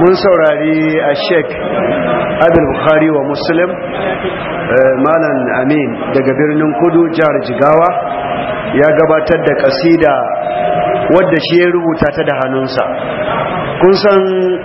mun saurari a sheik abin bukhari wa muslim malam amin daga birnin kudu jihar jigawa ya gabatar da kasida wadda shi ya rubuta ta da hannunsa kun san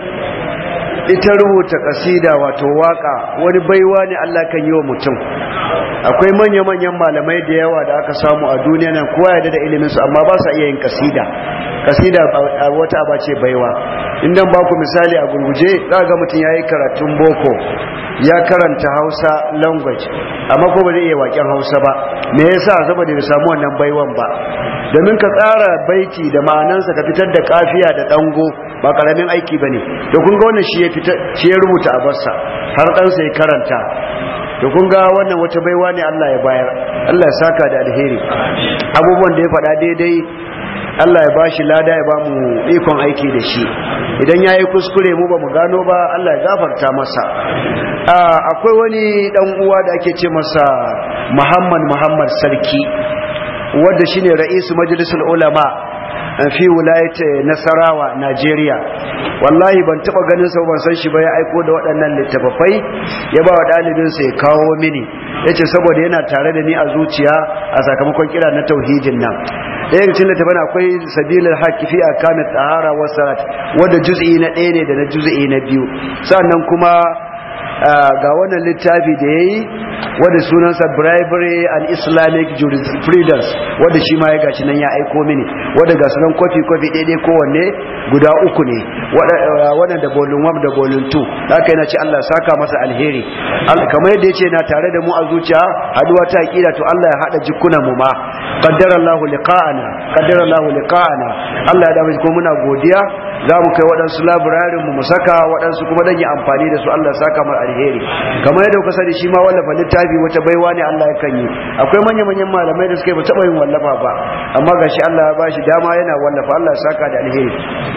ita rubuta kasida wato waka wani baiwa ne Allah kan yi wa mutum akwai manya-manyan malamai da yawa da aka samu a duniya nan kowa ya da iliminsu amma ba sa iya yin kasida kasida wata aba ce baiwa inda ba ku misali a gurguje za ga mutum ya yi karatun boko ya karanta hausa language amma ko ba zai iya waken hausa ba me yasa saboda bai samu wannan baiwan ba domin ka tsara baiti da ma'anansa ka fitar da kafiya da dango ba karamin aiki bane to kun ga wannan shi ya fita shi ya rubuta a barsa har ɗansa ya karanta to kun ga wannan wata baiwa ne Allah ya bayar Allah ya saka da alheri abubuwan da ya faɗa daidai Allah ya bashi lada ya bamu ikon aiki da shi idan yayi kuskure mu ba mu gano ba Allah ya gafarta masa akwai wani dan uwa da ake ce masa Muhammad Muhammad Sarki wanda shine ra'isu majlisul ulama fi wilayat Nasarawa Najeriya wallahi ban taba ganin sa ban san shi ba ya aiko da waɗannan littafafai ya ba wa dalibin sa ya kawo mini yace saboda yana tare da ni a zuciya a sakamakon kira na tauhidin nan ɗaya daga cikin littafin akwai sabilul haqq fi akan tahara wa salat wanda juz'i na ɗaya ne da na juz'i na biyu sannan kuma ga wannan littafi da ya yi wadda sunansa bribery and islamic jurisprudence wadda shi ma ya gashi nan ya aiko mini wadda ga sunan kofi-kofi daidai kowanne guda uku ne wadda da bolin 1 da bolin 2 haka yana ce Allah saka masa alheri kamar yadda ya ce na tare da mu a zuciya haduwa ta aƙida to Allah ya haɗa jikunan mu ma qaddara Allah liqa'ana qaddara Allah liqa'ana Allah ya dawo kuma muna godiya za mu kai waɗansu labirarin mu saka waɗansu kuma dan yi amfani da su Allah ya saka mar alheri kamar yadda kuka sani shi ma wallafa littafi wata baiwa ne Allah ya kan yi akwai manya-manyan malamai da suka yi ba taɓa yin wallafa ba amma gashi Allah ya bashi dama yana wallafa Allah ya saka da alheri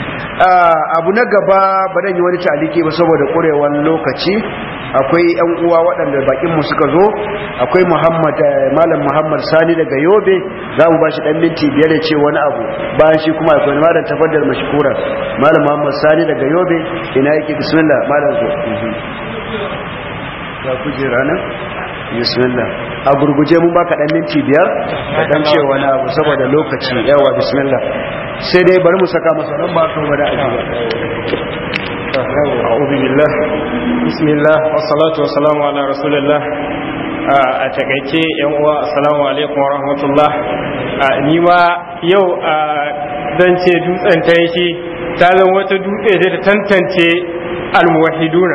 abu na gaba ba dan yi wani taliki ba saboda ƙurewar lokaci akwai yan uwa waɗanda bakin mu suka zo akwai Muhammad malam Muhammad Sani daga Yobe za mu bashi dan minti biyar da ce wani abu bayan shi kuma akwai malam tafaddal mashkura malam Muhammad Sani daga Yobe ina yake bismillah malam zo ga kujera nan bismillah a gurguje mun baka dan minti biyar ka dan ce wani abu saboda lokaci yawa bismillah sai dai bari mu saka masa nan ba ka wada aji أعوذ بالله بسم الله والصلاة والسلام على رسول الله a takaice yan uwa assalamu alaikum warahmatullah ni ma yau zan ce dutsen ta yake ta zama wata dutse da ta tantance almuwahiduna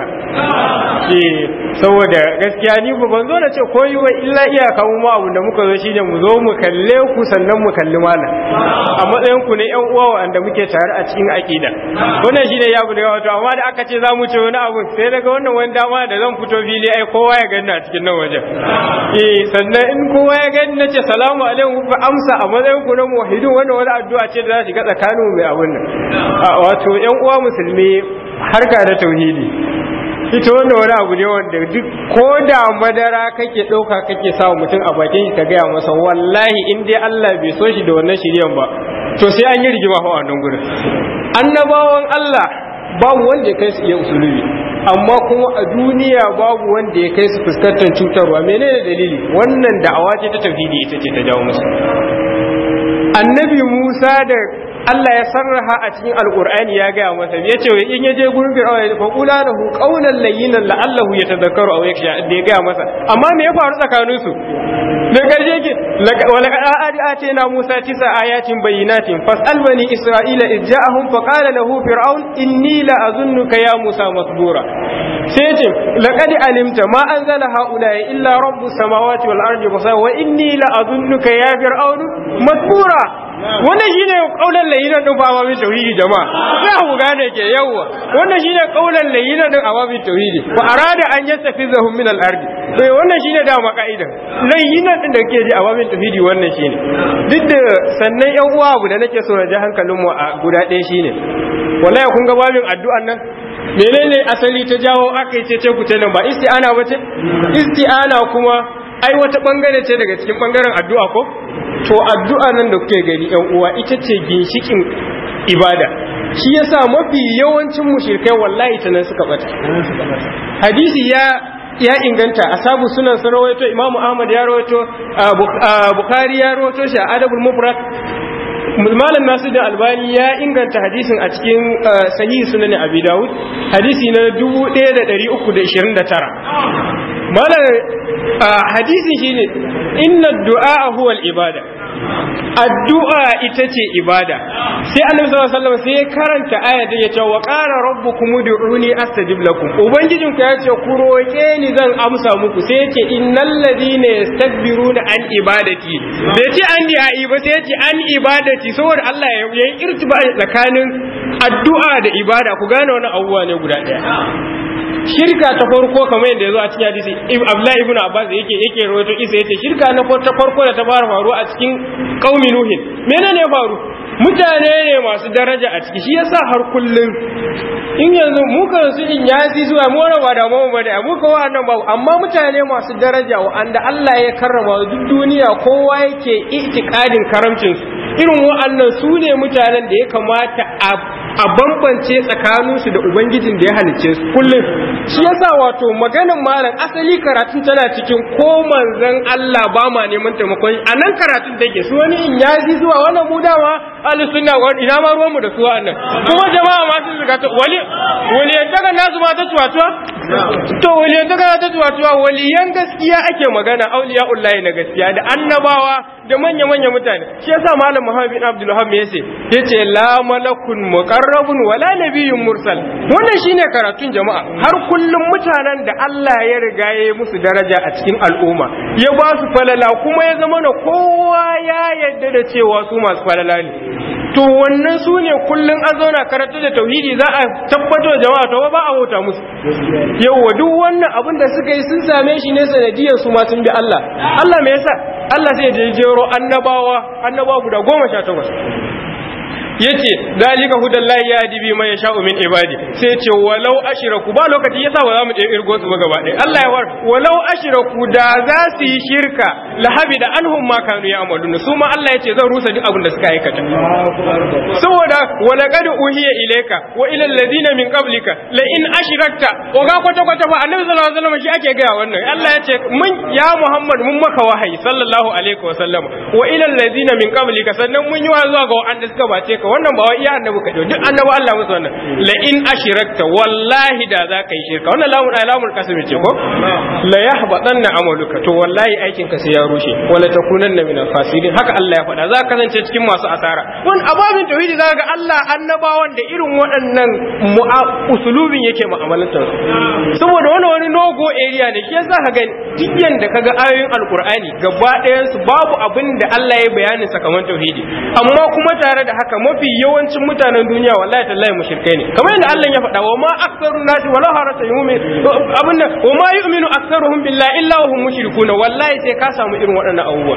eh saboda gaskiya ni ba ban zo da ce koyi wa illa iyaka mu ma abu da muka zo shine mu zo mu kalle ku sannan mu kalli malam a matsayin ku ne yan uwa wanda muke tare a cikin aqida wannan shine ya bude wato amma da aka ce za mu ce wani abu sai daga wannan wani dama da zan fito fili ai kowa ya gani a cikin nan wajen eh sannan in kowa ya gani nace salamu alaikum fa amsa a matsayin ku na muwahhidun wannan wani addu'a ce da za shiga tsakanin mai abun nan wato yan uwa musulmi harka da tauhidi ita wanda wani abu ne wanda duk ko da madara kake ɗauka kake sa mutum a bakin shi ka gaya masa wallahi in dai Allah bai so shi da wannan shiryan ba to sai an yi rigima a wannan gurin annabawan Allah babu wanda ya kai su iya usulubi amma kuma a duniya babu wanda ya kai su fuskantar cutarwa menene dalili wannan da'awa ce ta tauhidi ita ce ta jawo musu annabi Musa da Allah ya sarraha a cikin alkur'ani ya gaya masa ya ce in ya je gurin fir'auna ya fa qula lahu qawlan layyinan la'allahu yatadhakkaru aw yakhsha da ya gaya masa amma me ya faru tsakanin su da karshe ke wa laqad atina musa tisa ayatin bayyinatin fas'al bani isra'ila id ja'ahum fa qala lahu fir'aun inni la azunnuka ya musa masbura sai ce laqad alimta ma anzala haula illa rabbus samawati wal ardi basira wa inni la azunnuka ya fir'aun masbura wannan shine kaulan layyinan din fa awamin tauhidi jama'a sai ku gane ke yawa wannan shine kaulan layyinan din awamin tauhidi fa arada an yastafizahum min al-ard sai wannan shine da makaidan layyinan din da ke ji awamin tauhidi wannan shine duk da sannan yan uwa abu da nake so na ji hankalin mu a guda ɗaya shine wallahi kun ga babin addu'an nan menene asali ta jawo aka yi ce ku ta nan ba isti'ana ba ce isti'ana kuma ai wata bangare ce daga cikin bangaren addu'a ko to addu'a nan da kuke gani yan uwa ita ce ginshikin ibada shi yasa mafi yawancin mushrikai wallahi ta nan suka bata hadisi ya ya inganta asabu sunan sun rawaito imamu ahmad ya rawaito bukhari ya rawaito shi a adabul mufrad malam nasu da albani ya inganta hadisin a cikin sahihi sunan abi dawud hadisi na 1329 malam hadisin shine inna du'a huwa al-ibada addu'a ita ce ibada sai annabi sallallahu alaihi wasallam sai ya karanta aya da yace wa qala rabbukum ud'uni astajib lakum ubangijin ku yace ku roke ni zan amsa muku sai yace innal ladina yastakbiruna an ibadati bai ce an di'a ba sai yace an ibadati saboda Allah ya yi irtiba tsakanin addu'a da ibada ku gane wannan abubuwa ne guda daya shirka ta farko kamar yadda ya zo a cikin hadisi Abdullahi ibn Abbas yake yake rawaito isa yace shirka na ta farko da ta fara faruwa a cikin qaumi nuhin menene ya faru mutane ne masu daraja a ciki shi yasa har kullun in yanzu mu kan su in yasi zuwa mu ba da mu ba da mu ko wannan ba amma mutane masu daraja wanda Allah ya karrama duk duniya kowa yake itikadin karamcin su irin wa'annan su ne mutanen da ya kamata a bambance tsakaninsu da ubangijin da ya halicce su kullum shi yasa wato maganin malam asali karatun tana cikin ko manzon Allah ba ma neman taimakon a nan karatun take su wani in ya ji zuwa wannan mu dama ahli sunna wa ina ma ruwan mu da su wannan kuma jama'a ma sun zuga wali waliyan daga nasu ma ta tuwatuwa to waliyan daga ta tuwatuwa waliyan gaskiya ake magana auliya'ullahi na gaskiya da annabawa da manya manya mutane shi yasa malam Muhammad bin Abdul Wahhab yace yace la malakun muqarrabun wala nabiyyun mursal wannan shine karatun jama'a har kullum mutanen da Allah ya riga ya yi musu daraja a cikin al'umma ya ba su falala kuma ya zama na kowa ya yadda da cewa su masu falala ne to wannan su ne kullum an zauna karatu da tauhidi za a tabbatar da jama'a to ba a huta musu yauwa duk wannan abin da suka yi sun same shi ne sanadiyar su ma sun bi Allah Allah me yasa Allah sai ya jero annabawa annabawa guda goma sha takwas yace dalika hudallahi ya dibi man yasha'u min ibadi sai yace walau ashraku ba lokaci yasa ba za mu je irgo su ba gaba ɗaya Allah ya war walau ashraku da za su yi shirka la habida anhum ma kanu ya'maluna su ma Allah yace zan rusa duk abin da suka aikata saboda wala qad uhiya ilayka wa ila alladhina min qablika la in ashrakta wa ga kwata kwata fa annabi sallallahu alaihi wasallam shi ake ga wannan Allah yace mun ya Muhammad mun maka wahayi sallallahu alaihi wasallam wa ila alladhina min qablika sannan mun yi wa zuwa ga wanda suka bace ka wannan ba wai iya annabi ka duk annabi Allah musu wannan la in ashrakta wallahi da za ka yi shirka wannan lamun alamul kasmi ce ko la yahbatanna amaluka to wallahi aikin ka sai ya rushe wala takunanna min al-khasirin haka Allah ya faɗa za ka kasance cikin masu asara wani ababin tauhidi za ga Allah annabawan da irin waɗannan usulubin yake mu'amalantar saboda wani wani nogo area ne shi yasa ka gani duk yanda kaga ayoyin alqur'ani gaba ɗayan su babu abin da Allah ya bayanin sakamakon tauhidi amma kuma tare da haka mafi yawancin mutanen duniya wallahi tallahi mushrikai ne kamar yadda Allah ya faɗa wa ma aktsaru nasi wala harata yu'min abin nan wa ma yu'minu aktsaruhum billahi illa wa hum mushrikuna wallahi sai ka samu irin waɗannan abubuwa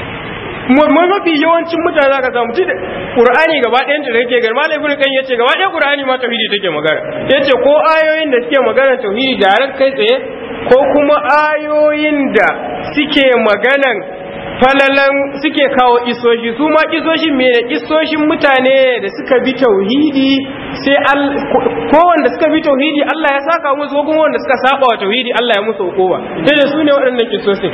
mai mafi yawancin mutane za ka samu ci ƙur'ani gaba ɗayan da yake gari malam ibnu kan yace gaba ɗaya ƙur'ani ma tauhidi take magana yace ko ayoyin da suke magana tauhidi da kai tsaye ko kuma ayoyin da suke maganan falalan suke kawo isoshi su ma isoshin me ne isoshin mutane da suka bi tauhidi sai ko wanda suka bi tauhidi Allah ya saka musu ko kuma wanda suka saba wa tauhidi Allah ya musu hukuma sai su ne waɗannan kisoshin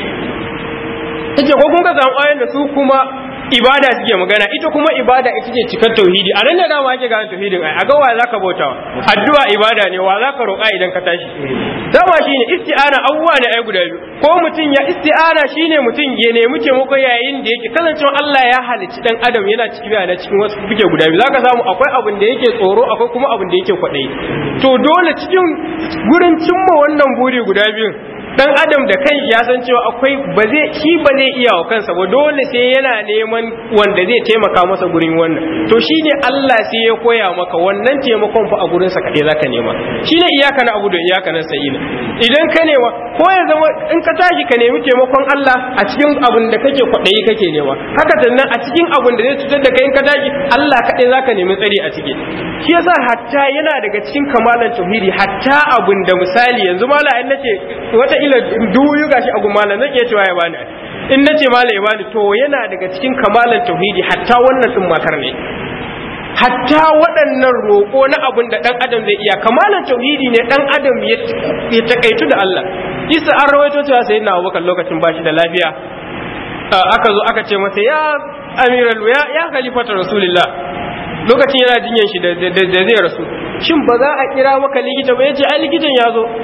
ita ko kun ka samu ayoyin da su kuma ibada suke magana ita kuma ibada ita ce cikar tauhidi a nan da dama ake gane tauhidin ai a ga wa zaka bautawa addu'a ibada ne wa zaka roƙa idan ka tashi dama shine isti'ana abubuwa ne ai guda biyu ko mutum ya isti'ana shine mutum ya nemi taimako yayin da yake kasancewa Allah ya halicci dan adam yana cikin yana cikin wasu buge guda biyu zaka samu akwai abin da yake tsoro akwai kuma abin da yake kwaɗayi to dole cikin gurin cimma wannan buri guda biyu dan adam da kai ya san cewa akwai ba zai shi ba zai iya wa kansa ba dole sai yana neman wanda zai taimaka masa gurin wannan to shine Allah sai ya koya maka wannan taimakon fa a gurin sa kade zaka nema shine iyaka na abu da iyaka na sa'ina idan ka nema ko ya zama in ka tashi ka nemi taimakon Allah a cikin abin da kake kwadayi kake nema haka sannan a cikin abin da zai cutar da kai in ka tashi Allah kade zaka nemi tsari a ciki shi yasa hatta yana daga cikin kamalan tauhidi hatta abin da misali yanzu mala in nace wata ila duyu gashi a gumala zan iya cewa ya bani in nace mala ya bani to yana daga cikin kamalan tauhidi hatta wannan din matar ne hatta waɗannan roƙo na abin da ɗan adam zai iya kamalan tauhidi ne ɗan adam ya takaitu da Allah isa an rawaito cewa sai na abubakar lokacin bashi da lafiya aka zo aka ce masa ya amiral ya ya khalifata rasulullah lokacin yana jinyan shi da zai rasu shin ba za a kira maka likita ba yace ai likitan ya zo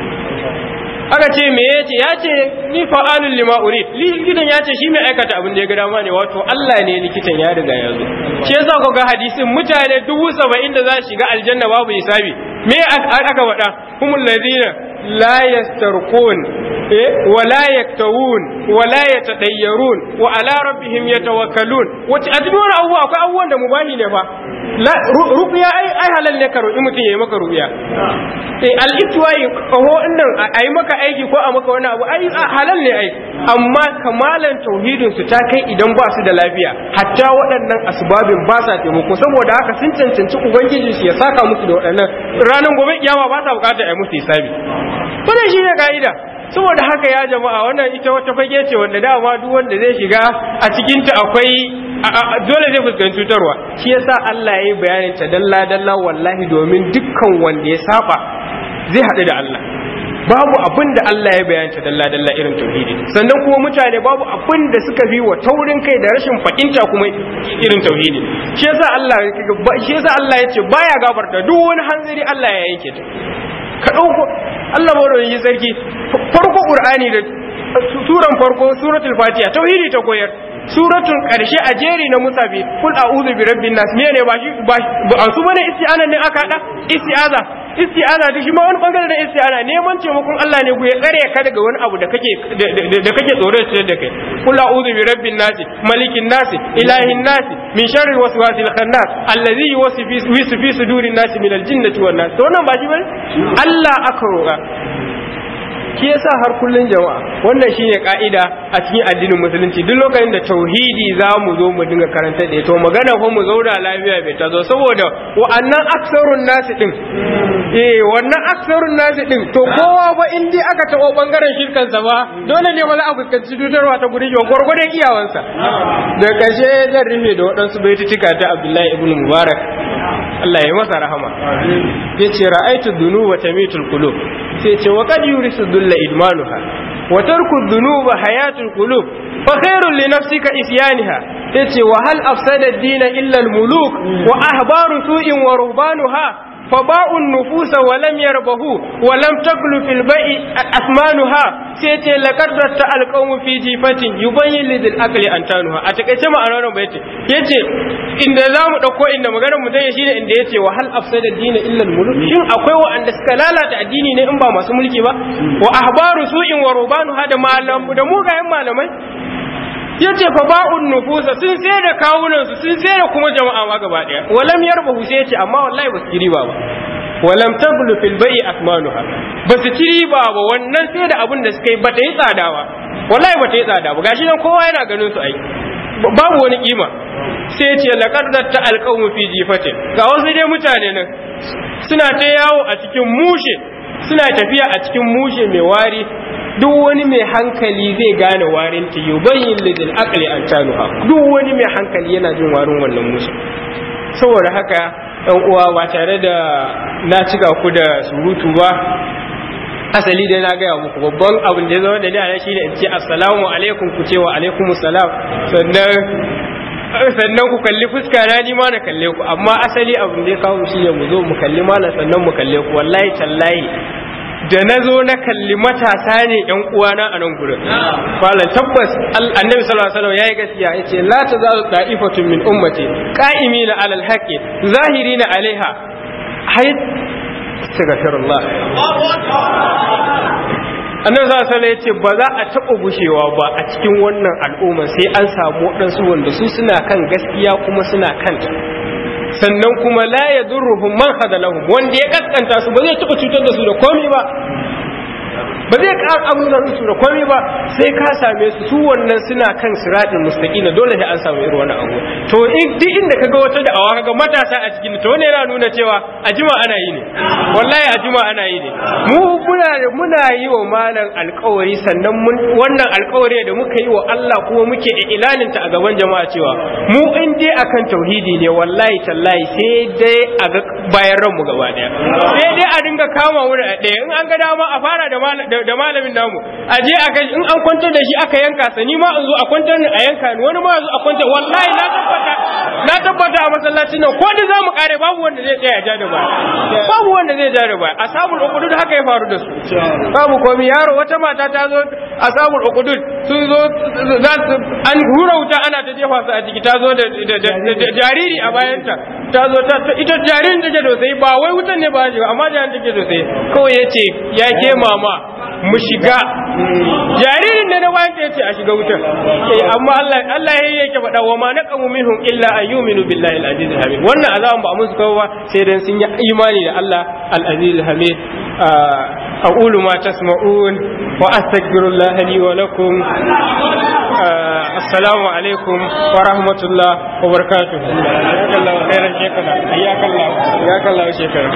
aka ce me yace ya ce ni fa'alul lima urid likitan ya ce shi mai aikata abin da ya ga dama ne wato Allah ne likitan ya riga ya zo shi yasa ku ga hadisin mutane dubu saba'in da za su shiga aljanna babu hisabi me aka faɗa humul ladina la yastarqun wa la yaktawun wa la yatadayyarun wa ala rabbihim yatawakkalun wace addu'ar abuwa akwai abubuwan da mubahi ne fa rubiya ai ai halal ne ka roki mutum yayi maka rubiya eh al-itwai kaho innan ai maka aiki ko a maka wani abu ai halal ne ai amma kamalan tauhidin su ta kai idan ba su da lafiya hatta waɗannan asbabin ba sa taimako saboda haka sun cancanci ubangiji shi ya saka musu da waɗannan ranar gobe kiyama ba sa bukatar ai musu hisabi wannan shi ne ka'ida saboda haka ya jama'a wannan ita wata fage ce wanda dama duk wanda zai shiga a cikinta akwai dole zai fuskanci cutarwa shi yasa Allah ya yi bayanin ta dalla dalla wallahi domin dukkan wanda ya saba zai haɗu da Allah babu abin da Allah ya bayanta dalla dalla irin tauhidi sannan kuma mutane babu abin da suka fi wa taurin kai da rashin fahimta kuma irin tauhidi shi yasa Allah shi yasa Allah ya ce baya gafarta duk wani hanzari Allah ya yanke ta ka dauko Allah ba yi sarki farko Qur'ani da suran farko suratul Fatiha tauhidi ta koyar suratun karshe a jeri na musafi kul a'udhu bi rabbin nas me ne ba shi ba su bane isti'ana ne aka hada isti'aza isti'aza da shi ma wani bangare da isti'ana neman taimakon Allah ne ku ya tsare ka daga wani abu da kake da kake tsoro da da kai kul a'udhu bi rabbin nas malikin nas ilahin nas min sharri waswasil khannas allazi yuwaswisu fi sudurin nas min aljinnati wan nas to wannan ba shi bane Allah aka roƙa shi yasa har kullun jama'a wannan shine ka'ida a cikin addinin musulunci duk lokacin da tauhidi za mu zo mu dinga karanta da to magana ko mu zauna lafiya bai ta zo saboda wa'annan aksarun nasi din eh wannan aksarun nasi din to kowa ba in dai aka tabo bangaren shirkan sa ba dole ne wala a fuskanci tutarwa ta gurin yau gurgurdan iyawansa da kashe zan rufe da waɗansu baitutuka ta Abdullahi ibn Mubarak Allah ya masa rahama yace ra'aytu dhunuba tamitul qulub sai ce wa qad yurisu dhulla idmanuha wa tarku dhunuba hayatul qulub fa khairul li nafsika isyaniha yace wa hal afsada ad-din illa al-muluk wa ahbaru su'in wa ruhbanuha فباءوا النفوس ولم يربهوا ولم تقل في البيع أثمانها سيتي لقد رت القوم في جيفة يبين لذي الأكل أنتانها أتكيش ما أرانا بيتي يتي إن دام دكو إن مغانا مدين شيء إن يتي وهل أفسد الدين إلا الملوك شين أقوى وأن سكالالة الديني ne in ba masu mulki ba wa ahbaru su'in wa rubanu hada malam da mugayen malamai ya ce fa ba'un nufusa sun sai da kawunansu sun sai da kuma jama'a ma gaba daya walam yarbahu sai ce amma wallahi basu ci riba ba walam tablu fil bai'i akmanuha basu ci riba ba wannan sai da abin da suka yi bata yi tsada ba wallahi bata yi tsada ba gashi nan kowa yana ganin su ai babu wani kima sai ce laqad zatta alqawmu fi jifatin ga wasu dai mutane nan suna ta yawo a cikin mushe suna tafiya a cikin mushe mai wari duk wani mai hankali zai gane warin ta yubayyin lidil aqli an tanuha duk wani mai hankali yana jin warin wannan musu saboda haka ɗan uwa ba tare da na cika ku da surutu ba asali dai na gaya muku babban abin da ya zama da ni a shi ne in ce assalamu alaikum ku ce wa alaikum salam sannan sannan ku kalli fuska na ni ma na kalle ku amma asali abin da ya kawo shi ne mu zo mu kalli malam sannan mu kalle ku wallahi tallahi da na zo na kalli matasa ne yan uwana a nan gurin malam tabbas annabi sallallahu alaihi wasallam yayi gaskiya yace la tazalu da'ifatun min ummati qa'imina alal haqqi zahirina alaiha hay astaghfirullah annabi sallallahu alaihi yace ba za a taɓa gushewa ba a cikin wannan al'umma sai an samu waɗansu wanda su suna kan gaskiya kuma suna kanta sannan kuma la ya durruhum man hadalahum wanda ya kaskanta su ba zai taɓa cutar da su da komai ba ba zai ƙara amsa su da komai ba sai ka same su su wannan suna kan siratin mustaqim dole sai an samu irin wannan abu to duk inda kaga wata da awa kaga matasa a cikin to ne yana nuna cewa a jima ana yi ne wallahi a jima ana yi ne mu muna muna yi wa malam alƙawari sannan mun wannan alƙawari da muka yi wa Allah kuma muke ilanin ta a gaban jama'a cewa mu in dai akan tauhidi ne wallahi tallahi sai dai a ga bayan ranmu gaba daya sai dai a dinga kama wuri a ɗaya in an ga dama a fara da malamin namu a je a kai in an kwantar da shi aka yanka sa ni ma in zo a kwantar ni a yanka ni wani ma zo a kwantar wallahi na tabbata na tabbata a masallacin nan ko da zamu kare babu wanda zai tsaya ja da baya babu wanda zai ja da baya ashabul uqudud haka ya faru da su babu komai yaro wata mata ta zo ashabul uqudud sun zo za su an hura wuta ana ta jefa su a ciki ta zo da jariri a bayanta ta zo ta ita jaririn take da sai ba wai wutan ne ba shi amma jaririn take da sai kawai yace ya ke mama mu shiga jaririn da na bayan ta yace a shiga wutar eh amma Allah Allah ya yake faɗa wa ma naqamu minhum illa an yu'minu billahi al-aziz al-hamid wannan azaban ba a musu kawo ba sai dan sun yi imani da Allah al-aziz al-hamid أقول ما تسمعون وأستغفر الله لي ولكم السلام عليكم ورحمة الله وبركاته حياك الله خيرا شيخنا حياك الله حياك الله شيخنا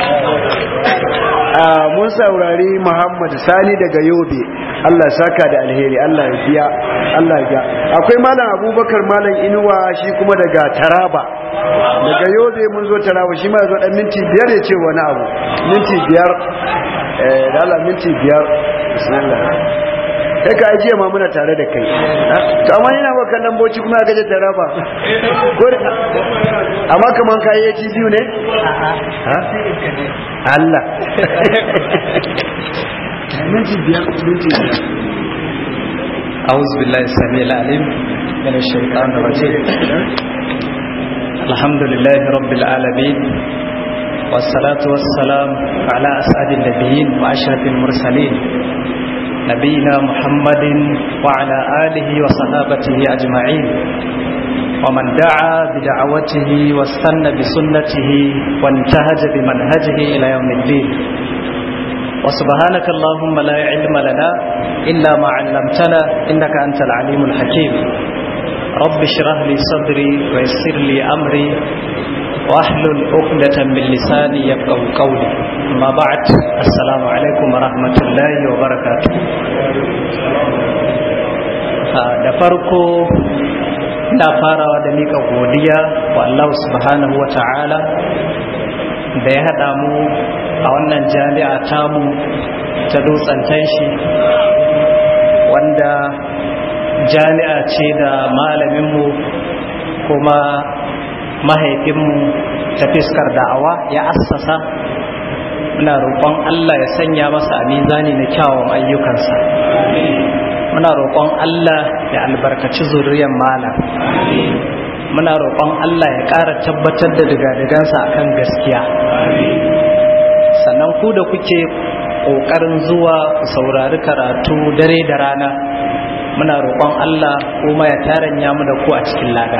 mun saurari Muhammad Sani daga Yobe Allah saka da alheri Allah ya biya Allah ya biya akwai malam Abubakar malam Inuwa shi kuma daga Taraba daga Yobe mun zo Taraba shi ma zo dan minti biyar ya ce wani abu minti biyar eh da Allah minti biyar bismillah kai ka ajiye ma muna tare da kai to amma yana ba kallon boci kuma ga je Taraba ko amma kaman kai ya ci biyu ne ha Allah minti biyar minti biyar أعوذ بالله السميع العليم من الشيطان الرجيم الحمد لله رب العالمين والصلاة والسلام على أسعد النبيين وأشرف المرسلين نبينا محمد وعلى آله وصحابته أجمعين ومن دعا بدعوته واستنى بسنته وانتهج بمنهجه إلى يوم الدين وسبحانك اللهم لا علم لنا إلا ما علمتنا إنك أنت العليم الحكيم رب اشرح لي صدري ويسر لي أمري واحلل عقدة من لساني يفقه قولي أما بعد السلام عليكم ورحمة الله وبركاته da farko da farawa da mika godiya wa Allah subhanahu wa ta'ala da ya haɗa mu a wannan jami'a tamu ta dutsen tanshi wanda jami'a ce da malaminmu kuma mahaifinmu ta fiskar da'awa ya assasa muna roƙon Allah ya sanya masa a mizani na kyawun ayyukansa muna roƙon Allah ya albarkaci zuriyar malam muna roƙon Allah ya ƙara tabbatar da digadigansa akan gaskiya sannan ku da kuke ƙoƙarin zuwa ku saurari karatu dare da rana muna roƙon Allah kuma ya taranya mu da ku a cikin lada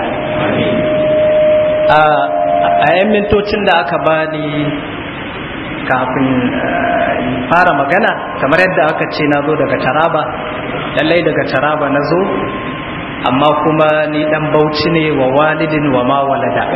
a yan mintocin da aka bani kafin fara magana kamar yadda aka ce na zo daga taraba lallai daga taraba na zo amma kuma ni dan bauchi ne wa walidin wa ma walada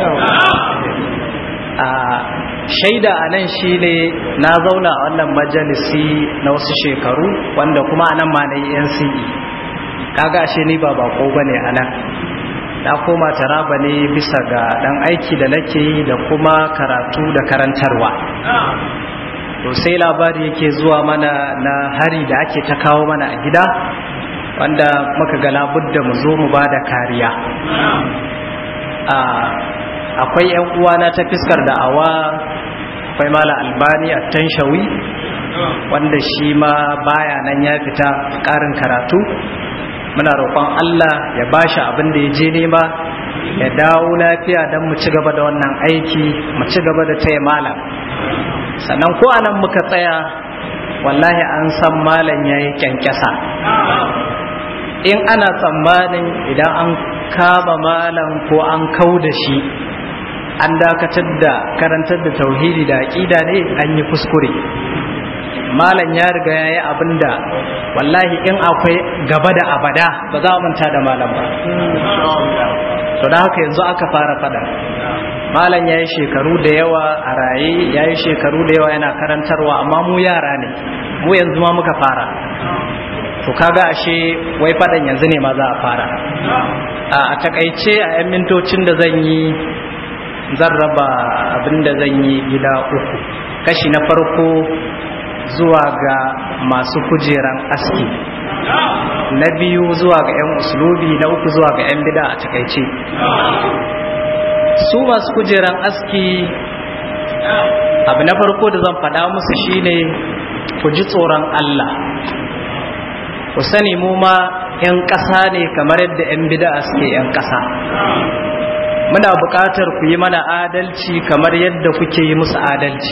a shaida a nan shi ne na zauna a wannan majalisi na wasu shekaru wanda kuma a nan ma na yi nce kaga ashe ni ba bako ba ne a nan na koma taraba ne bisa ga dan aiki da nake yi da kuma karatu da karantarwa to sai labari yake zuwa mana na hari da ake ta kawo mana a gida wanda muka ga labudda mu zo mu ba da kariya akwai 'yan uwana ta fiskar da'awa akwai mala albani a tanshawi wanda shi ma baya nan ya fita ƙarin karatu muna roƙon Allah ya bashi abin da ya je nema ya dawo lafiya don mu ci gaba da wannan aiki mu ci gaba da taya malam sannan ko anan muka tsaya wallahi an san malam ya yi kyankyasa in ana tsammanin idan an kama malam ko an kau da shi an dakatar da karantar da tauhidi da aƙida ne an yi kuskure malam ya riga ya yi abin da wallahi in akwai gaba da abada ba za a manta da malam ba to da haka yanzu aka fara fada malam ya yi shekaru da yawa a raye ya yi shekaru da yawa yana karantarwa amma mu yara ne mu yanzu ma muka fara to kaga ashe wai fadan yanzu ne ma za a fara a takaice a 'yan mintocin da zan yi zan raba abin da zan yi gida uku kashi na farko zuwa ga masu kujeran aski na biyu zuwa ga 'yan uslubi na uku zuwa ga 'yan bida a takaice su masu kujeran aski abu na farko da zan faɗa musu shine ku ji tsoron Allah ku sani mu ma 'yan ƙasa ne kamar yadda 'yan bida suke 'yan ƙasa muna buƙatar ku yi mana adalci kamar yadda kuke yi musu adalci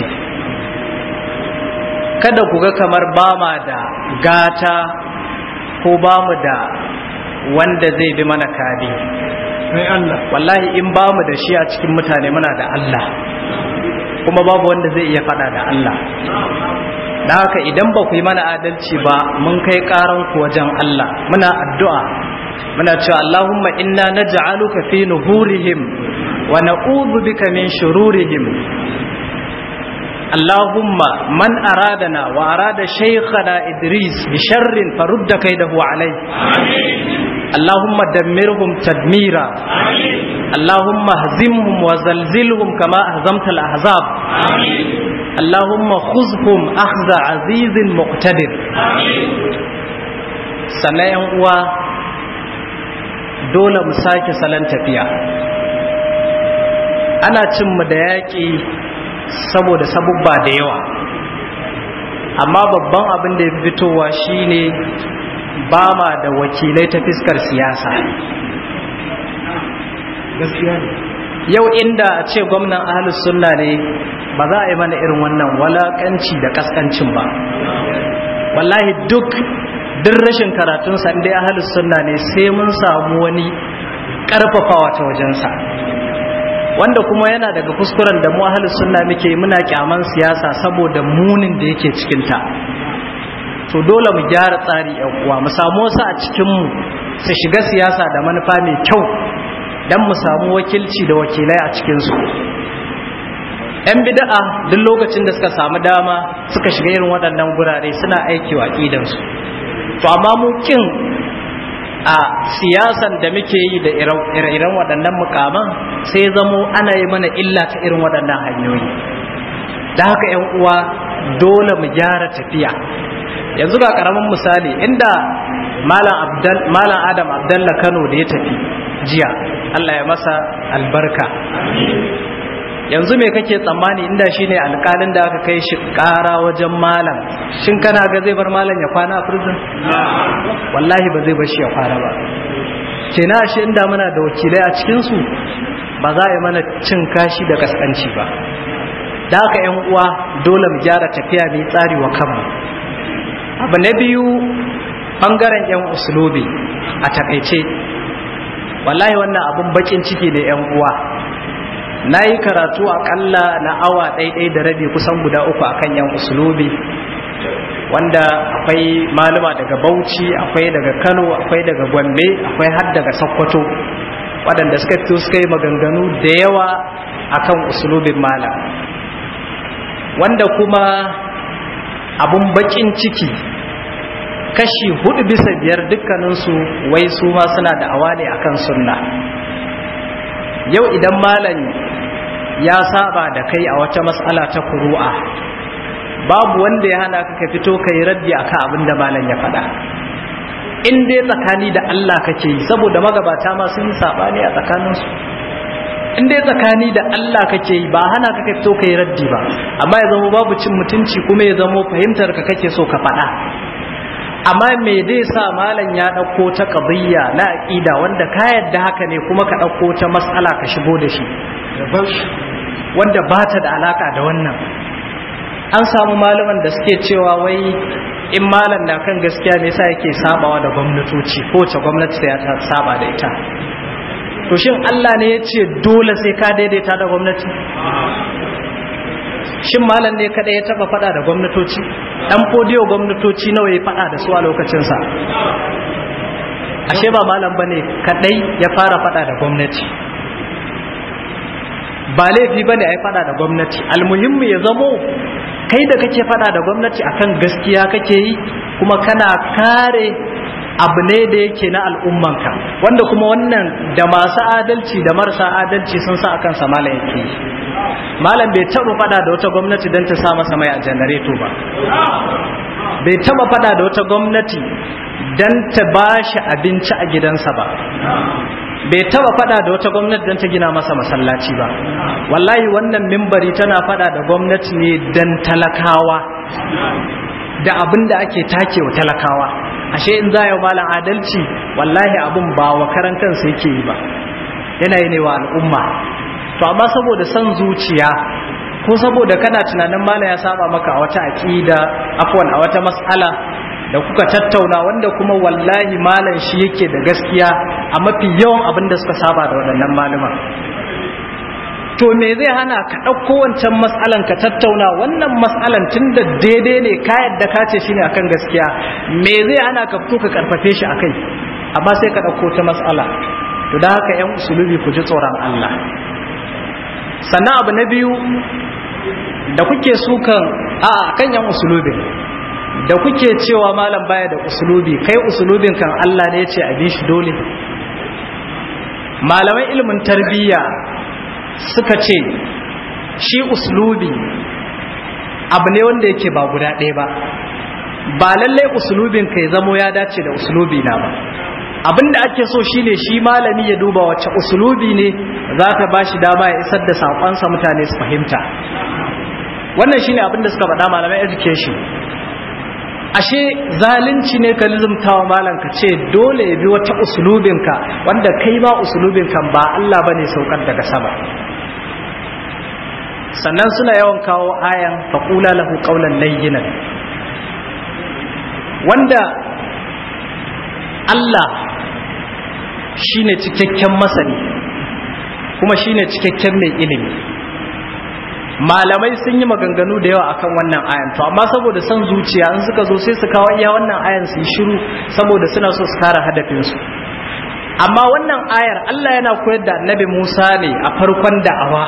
kada ku ga kamar ba ma da gata ko ba mu da wanda zai bi mana kadi wallahi in ba mu da shi a cikin mutane muna da Allah kuma babu wanda zai iya fada da Allah da haka idan ba ku yi mana adalci ba mun kai karan ku wajen Allah muna addu'a muna cewa Allahumma inna naj'aluka fi nuhurihim wa na'udhu bika min shururihim اللهم من أرادنا وأراد شيخنا إدريس بشر فرد كيده عليه آمين. اللهم دمرهم تدميرا آمين. اللهم اهزمهم وزلزلهم كما أهزمت الأحزاب آمين. اللهم خذهم أخذ عزيز مقتدر sannan yan uwa dole mu sake salon tafiya ana cin mu da yaƙi saboda sabubba da yawa amma babban abin da ya fi fitowa shine ba ma da wakilai ta fiskar siyasa yau inda a ce gwamnan ahalus sunna ne ba za a yi mana irin wannan walakanci da kaskancin ba wallahi duk duk rashin karatunsa inda ahalus sunna ne sai mun samu wani karfafawa ta wajensa wanda kuma yana daga kuskuren da mu ahlus sunna muke muna kyaman siyasa saboda munin da yake cikin ta to dole mu gyara tsari yan uwa mu samu wasu a cikin mu su shiga siyasa da manufa mai kyau dan mu samu wakilci da wakilai a cikin su yan bid'a duk lokacin da suka samu dama suka shiga irin waɗannan gurare suna aiki wa su to amma mu kin a siyasan da muke yi da ire-iren waɗannan mukaman sai zamo ana yi mana illa ta irin waɗannan hanyoyi da haka ‘yan uwa dole mu gyara tafiya yanzu ga ƙaramin misali inda malam adam abdalla kano da ya tafi jiya allah ya masa albarka yanzu me kake tsammani inda shine alƙalin da aka kai shi ƙara wajen malam shin kana ga zai bar malam ya kwana a prison wallahi ba zai bar shi ya kwana ba kenan shi inda muna da wakilai a cikin su ba za a yi mana cin kashi da kaskanci ba da haka yan uwa dole mu gyara tafiya mai tsari wa kanmu abu na biyu bangaren yan usulubi a takaice wallahi wannan abun bakin ciki ne yan uwa na yi karatu akalla na awa ɗaiɗai da rabi kusan guda uku akan yan usulubi wanda akwai malama daga bauchi akwai daga kano akwai daga gombe akwai har daga sokoto waɗanda suka fito suka yi maganganu da yawa akan usulubin malam wanda kuma abun bakin ciki kashi hudu bisa biyar dukkaninsu wai su ma suna da awa ne akan sunna yau idan malam ya saba da kai a wata matsala ta kuru'a babu wanda ya hana ka fito ka yi raddi akan abin da malam ya faɗa in dai tsakani da Allah kake yi saboda magabata ma sun yi sabani a tsakaninsu in dai tsakani da Allah kake yi ba hana ka fito ka yi raddi ba amma ya zama babu cin mutunci kuma ya zama fahimtar ka kake so ka faɗa amma me zai sa malam ya ɗauko ta ƙabiyya na aƙida wanda ka yadda haka ne kuma ka ɗauko ta matsala ka shigo da shi wanda ba ta da alaƙa da wannan an samu malaman da suke cewa wai in malam na kan gaskiya ne sa yake sabawa da gwamnatoci ko ce gwamnati sai ta saba da ita to shin Allah ne ya ce dole sai ka daidaita da gwamnati shin malam ne kada ya taba fada da gwamnatoci dan fodiyo gwamnatoci nawa ya fada da su a lokacinsa ashe ba malam bane kadai ya fara fada da gwamnati ba laifi bane ai fada da gwamnati almuhimmi ya zamo kai da kake fada da gwamnati akan gaskiya kake yi kuma kana kare abu ne da yake na al'ummanka wanda kuma wannan da masu adalci da marasa adalci sun sa akan sa malam yake yi malam bai taba fada da wata gwamnati don ta sa masa mai a janareto ba bai taba fada da wata gwamnati don ta ba shi abinci a gidansa ba bai taba fada da wata gwamnati don ta gina masa masallaci ba wallahi wannan mimbari tana fada da gwamnati ne don talakawa da abin da ake take wa talakawa ashe in za yau malam adalci wallahi abin ba wa karan kansa yake yi ba yana yi ne wa al'umma to amma saboda son zuciya ko saboda kana tunanin malam ya saba maka a wata aqida afwan a wata mas'ala da kuka tattauna wanda kuma wallahi malam shi yake da gaskiya a mafi yawan abin da suka saba da waɗannan malaman to me zai hana ka ɗauko wancan mas'alan ka tattauna wannan mas'alan tun da daidai ne ka yadda ka ce shine akan gaskiya me zai hana ka fito ka karfafe shi akai amma sai ka ɗauko ta mas'ala to da haka yan usulubi ku ji tsoron Allah sannan abu na biyu da kuke sukan a kan yan usulubin da kuke cewa malam baya da usulubi kai usulubin kan Allah ne ya ce a bi shi dole malamai ilimin tarbiyya suka ce shi usulubi abu ne wanda yake ba guda ɗaya ba ba lallai usulubin ka ya zamo ya dace da usulubi na ba abinda ake so shine shi malami ya duba wacce usulubi ne za ta ba shi dama ya isar da saƙonsa mutane su fahimta wannan shine abinda suka faɗa malamai education ashe zalunci ne ka lizumtawa malam ka ce dole ya bi wata usulubinka wanda kai ma usulubinka ba Allah bane saukar daga sama sannan suna yawan kawo ayan faqula lahu qawlan layyinan wanda Allah shine cikakken masani kuma shine cikakken mai ilimi malamai sun yi maganganu da yawa akan wannan ayan to amma saboda son zuciya in suka zo sai su kawo iya wannan ayan su yi shiru saboda suna so su kare hadafinsu amma wannan ayar Allah yana koyar da annabi Musa ne a farkon da'awa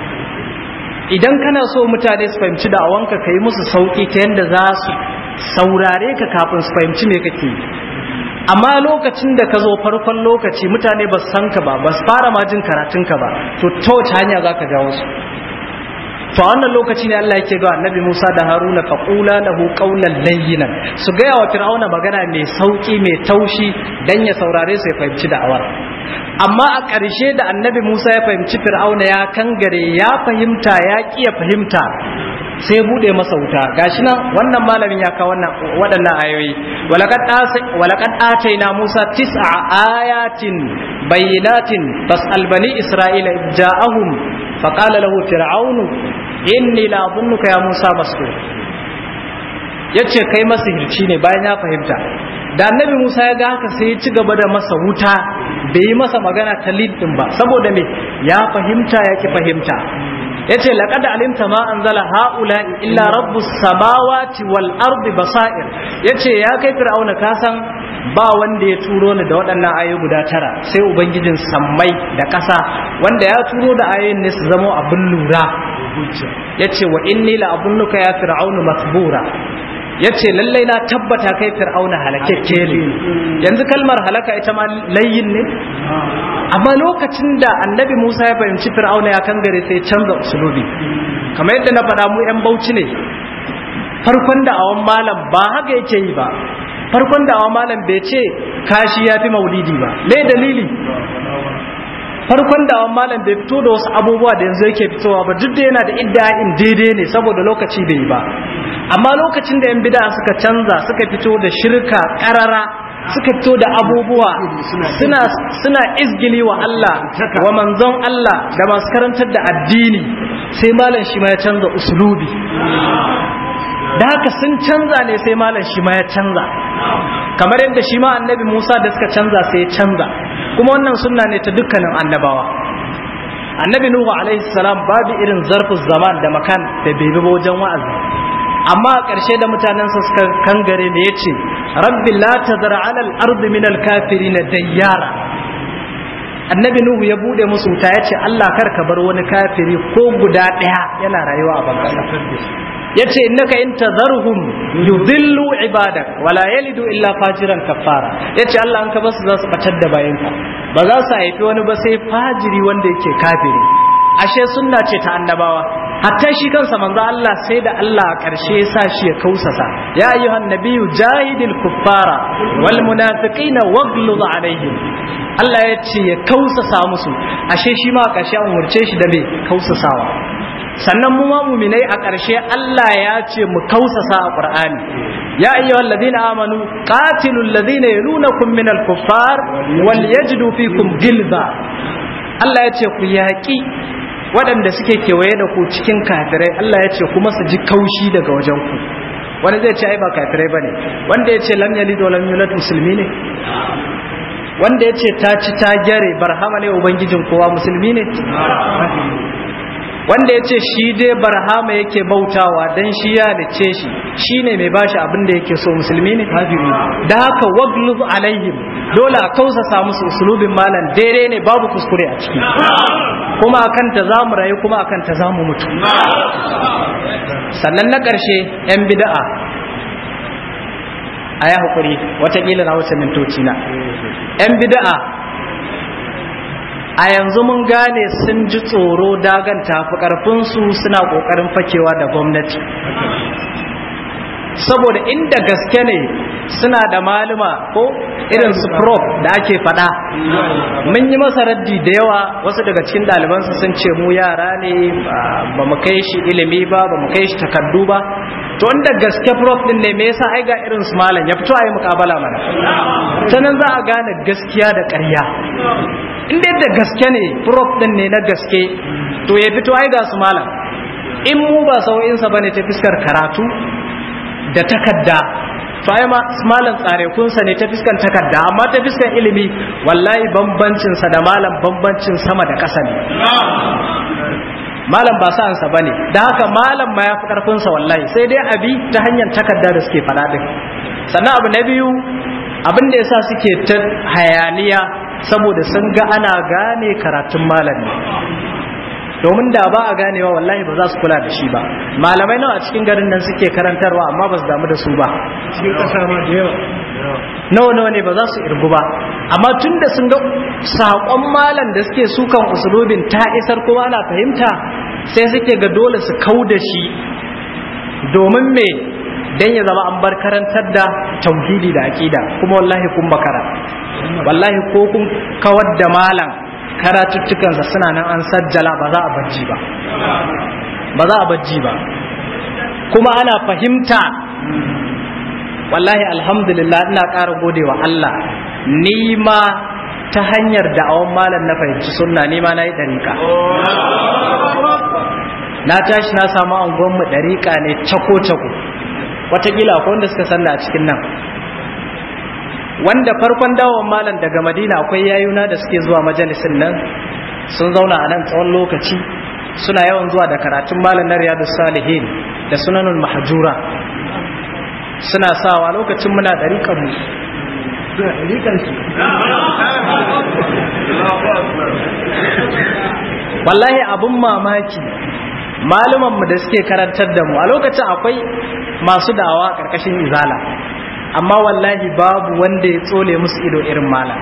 idan kana so mutane su fahimci da'awanka ka yi musu sauki ta yadda za su saurare ka kafin su fahimci me kake yi amma lokacin da ka zo farkon lokaci mutane ba su san ka ba ba su fara ma jin karatunka ba to ta wace hanya za ka jawo su to a wannan lokaci ne Allah yake ga annabi Musa da Haruna faqula lahu qawlan layyinan su ga wa fir'auna magana mai sauki mai taushi dan ya saurare su ya fahimci da'awar amma a ƙarshe da annabi Musa ya fahimci fir'auna ya kangare ya fahimta ya kiya fahimta sai bude masa wuta gashi nan wannan malamin ya kawo wannan waɗannan ayoyi walaqad walaqad ataina Musa tis'a ayatin bayyinatin fas'al bani isra'ila ja'ahum faqala lahu fir'aunu inni la dhunnuka ya Musa mastur yace kai masihirci ne bayan ya fahimta da annabi Musa ya ga haka sai ya ci gaba da masa wuta bai yi masa magana ta lid din ba saboda me ya fahimta ya ki fahimta yace laqad alimta ma anzala haula illa rabbus samawati wal ardi basair yace ya kai fir'auna ka san ba wanda ya turo ni da waɗannan ayoyi guda tara sai ubangijin sammai da ƙasa wanda ya turo da ayoyin ne su zama abin lura yace wa inni la abunnuka ya fir'aunu masbura yace lallai na tabbata kai fir'auna halakakke ne yanzu kalmar halaka ita ma layyin ne amma lokacin da annabi Musa ya fahimci fir'auna ya kangare sai canza usulubi kamar yadda na faɗa mu yan bauchi ne farkon da awan malam ba haka yake yi ba farkon da awan malam bai ce kashi ya fi maulidi ba me dalili farkon da awan malam bai fito da wasu abubuwa da yanzu yake fitowa ba duk da yana da idda'in daidai ne saboda lokaci bai yi ba amma lokacin da yan bid'a suka canza suka fito da shirka karara suka fito da abubuwa suna suna izgili wa Allah wa manzon Allah da masu karantar da addini sai malam shi ma ya canza usulubi da haka sun canza ne sai malam shi ma ya canza kamar yadda shi ma annabi Musa da suka canza sai ya canza kuma wannan sunna ne ta dukkanin annabawa annabi nuhu alaihi salam babu irin zarfin zaman da makan da bai bi wajen wa'azi amma a ƙarshe da mutanensa suka kangare ne yace rabbi la tazara alal ardi min al kafirin dayyara annabi nuhu ya bude musu wuta yace Allah kar ka bar wani kafiri ko guda ɗaya yana rayuwa a bangasa yace innaka in tadharhum yudhillu ibadak wala yalidu illa fajiran kafara yace Allah an ka basu za su batar da bayanka ba za su haifi wani ba sai fajiri wanda yake kafiri ashe sunna ce ta annabawa hatta shi kansa manzo Allah sai da Allah a ƙarshe ya sa shi ya kausasa ya ayyuhan nabiyyu jahidil kuffara wal munafiqina waghluz alaihim Allah ya ce ya kausasa musu ashe shi ma a ƙarshe an umurce shi da me kausasawa sannan mu ma muminai a ƙarshe Allah ya ce mu kausasa a Qur'ani ya ayyuhal ladina amanu qatilul ladina yalunakum minal kuffar wal yajidu fikum gilza Allah ya ce ku yaƙi waɗanda suke kewaye da ku cikin kafirai Allah ya ce kuma su ji kaushi daga wajen ku wani zai ce ai ba kafirai bane wanda ya ce lam yalid wa lam yulad musulmi ne wanda ya ce ta ci ta gyare barhama ne ubangijin kowa musulmi ne wanda ya ce shi dai barhama yake bautawa dan shi ya lice shi shi ne mai bashi abin da yake so musulmi ne da haka wagluz alaihim dole a kausasa musu usulubin malam daidai ne babu kuskure a ciki kuma akan ta za mu rayu kuma akan ta za mu mutu sannan na ƙarshe 'yan bida'a a ya haƙuri watakila na wuce mintoci na 'yan bida'a a yanzu mun gane sun ji tsoro dagan tafi ƙarfinsu suna ƙoƙarin fakewa da gwamnati saboda inda gaske ne suna da maluma ko irin su prof da ake fada mun yi masa raddi da yawa wasu daga cikin ɗalibansu sun ce mu yara ne ba mu kai shi ilimi ba ba mu kai shi takardu ba to inda gaske prof din ne me yasa ai ga irin su malam ya fito a yi mukabala mana ta nan za a gane gaskiya da ƙarya inda yadda gaske ne prof din ne na gaske to ya fito ai ga su malam in mu ba sau'insa bane ta fiskar karatu da takarda to ai ma malam tsare kunsa ne ta fiskan takarda amma ta fiskan ilimi wallahi bambancin sa da malam bambancin sama da ƙasa ne malam ba sa'an sa bane dan haka malam ma yafi karfin sa wallahi sai dai abi ta hanyar takarda da suke fada din sannan abu na biyu abin da yasa suke ta hayaniya saboda sun ga ana gane karatun malami domin da ba a ganewa wallahi ba za su kula da shi ba malamai nawa a cikin garin nan suke karantarwa amma ba su damu da su ba cikin kasa ma da yawa nawa nawa ne ba za su irgu ba amma tun da sun ga saƙon malam da suke sukan usulubin ta isar kuma ana fahimta sai suke ga dole su kau da shi domin me dan ya zama an bar karantar da tauhidi da aqida kuma wallahi kun bakara wallahi ko kun kawar da malam karatuttukansa suna nan an sajjala ba za a bajji ba ba za a bajji ba kuma ana fahimta wallahi alhamdulillah ina ƙara gode wa Allah ni ma ta hanyar da'awan malam na fahimci sunna ni ma na yi ɗariƙa na tashi na samu angonmu ɗariƙa ne cako-cako watakila akwai wanda suka sanna a cikin nan wanda farkon dawon malam daga madina akwai yayuna da suke zuwa majalisin nan sun zauna a nan tsawon lokaci suna yawan zuwa da karatun malam na riyadu salihin da sunanul mahajura suna sawa lokacin muna ɗariƙan mu wallahi abun mamaki malumanmu da suke karantar da mu a lokacin akwai masu dawa ƙarƙashin izala amma wallahi babu wanda ya tsole musu ido irin malam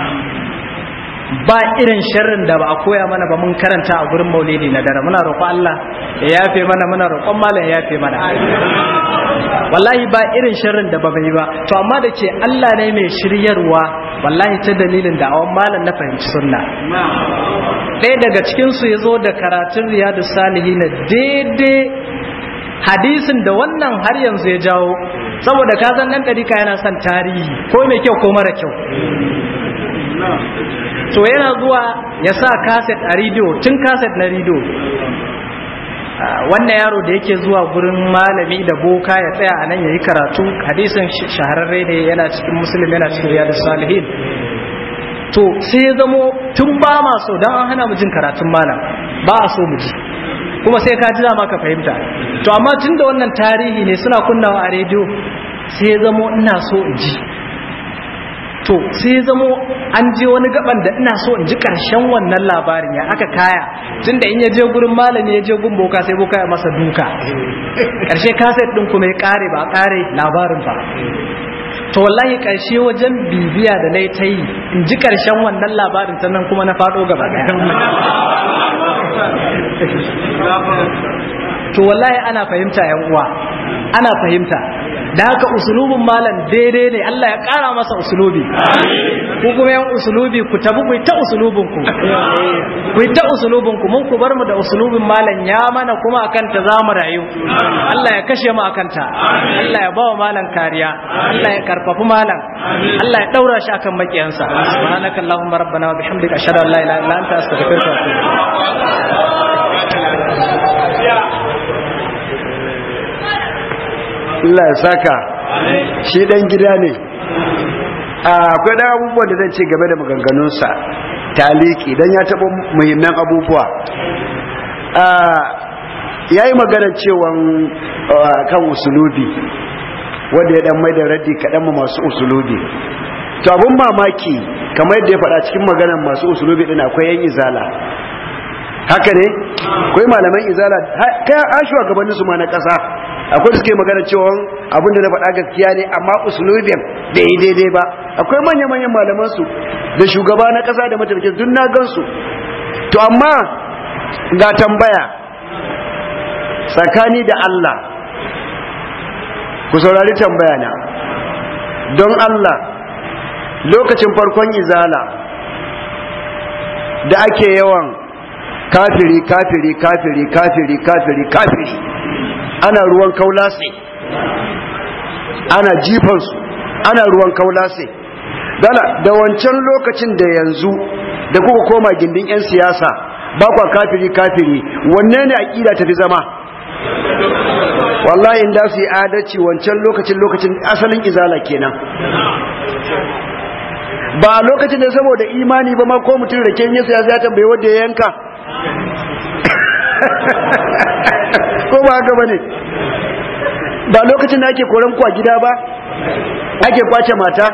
ba irin sharrin da ba a koya mana ba mun karanta a gurin maulidi na dare muna roƙon Allah ya yafe mana muna roƙon malam ya yafe mana wallahi ba irin sharrin da ba bai ba to amma da ke Allah ne mai shiryarwa wallahi ta dalilin da awon malam na fahimci sunna ɗaya daga cikin su ya zo da karatun riyadu salihin daidai hadisin da wannan har yanzu ya jawo saboda ka san dan ɗarika yana son tarihi ko mai kyau ko mara kyau to yana zuwa ya sa kaset a rediyo tun kaset na rediyo wannan yaro da yake zuwa gurin malami da boka ya tsaya a nan ya yi karatu hadisin shahararre ne yana cikin musulmi yana cikin riyadu salihin to sai ya zamo tun ba ma so don an hana mu jin karatun malam ba a so mu ji kuma sai ka ji dama ka fahimta to amma tun da wannan tarihi ne suna kunnawa a rediyo sai ya zamo ina so in ji to sai ya zamo an je wani gaban da ina so in ji karshen wannan labarin ya aka kaya tun da in ya je gurin malami ya je gun boka sai boka ya masa duka karshe kaset din kuma ya kare ba kare labarin ba to wallahi karshe wajen bibiya da na ta yi in ji karshen wannan labarin sannan kuma na faɗo gaba ɗaya to wallahi ana fahimta yan uwa ana fahimta da haka usulubin malam daidai ne Allah ya ƙara masa usulubi ku kuma yan usulubi ku tabi ku ta usulubin ku ku ta usulubin ku mun ku bar mu da usulubin malam ya mana kuma akan ta zamu rayu Allah ya kashe mu akan ta Allah ya bawa malam kariya Allah ya karfafi malam Allah ya daura shi akan makiyansa subhanaka allahumma rabbana wa bihamdika ashhadu an la ilaha illa anta astaghfiruka wa atubu Allah ya saka shi dan gida ne akwai dan abubuwan da zan ce game da maganganunsa taliki dan ya taɓa muhimman abubuwa ya yi magana cewan kan usulubi wanda ya dan mai da raddi kaɗan ma masu usulubi to abin mamaki kamar yadda ya faɗa cikin maganar masu usulubi ɗin akwai yan izala haka ne akwai malaman izala kai an shugabanninsu ma na ƙasa akwai da suke magana cewa abin da na faɗa gaskiya ne amma usulubin da yi daidai ba akwai manya-manyan malamansu da shugaba na ƙasa da mataimakin duk na gansu to amma ga tambaya tsakani da Allah ku saurari tambaya na don Allah lokacin farkon izala da ake yawan kafiri kafiri kafiri kafiri kafiri kafiri ana ruwan kaulase ana jifansu ana ruwan kaulase dala da wancan lokacin da yanzu da kuka koma gindin 'yan siyasa ba kwa kafiri kafiri wanne ne aƙida tafi zama wallahi inda su yi adalci wancan lokacin lokacin asalin izala kenan ba lokacin da saboda imani ba ma ko mutum da ken yasa ya tambaye wanda ya yanka ko ba haka bane ba lokacin da ake koran ku a gida ba ake kwace mata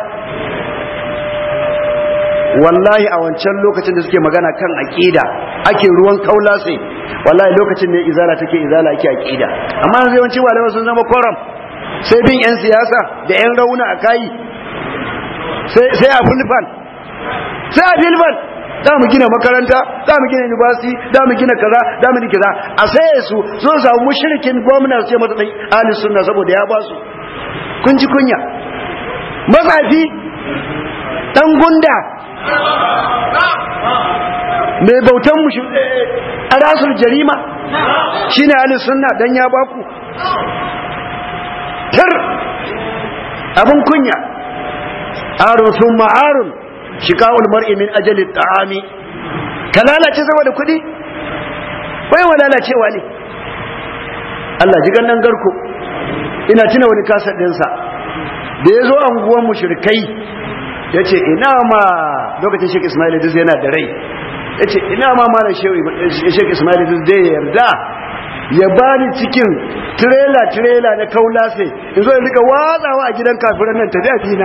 wallahi a wancan lokacin da suke magana kan aqida ake ruwan kaula sai wallahi lokacin ne izala take izala ake aqida amma yanzu yawanci malamai sun zama koram sai bin yan siyasa da yan rauna a kai sai sai a fulfan sai a filfan za mu gina makaranta za mu gina university za mu gina kaza za mu kaza a saye su sun samu mushrikin gwamna su ce masa dai ahli sunna saboda ya ba su kun ji kunya matsafi dan gunda mai bautan mu a rasul jarima shine ahli sunna dan ya baku tar abun kunya arun thumma arun shika'ul mar'i min ajali ta'ami ka lalace saboda kudi wai wa lalacewa ne Allah ji gannan garko ina tuna wani kasar dinsa da yazo anguwan mushrikai yace ina ma lokacin Sheikh Ismail Idris yana da rai yace ina ma malam Sheikh Ismail Idris da yarda ya bani cikin trailer trailer na kaulase in zo in rika watsawa a gidan kafiran nan tafi a fina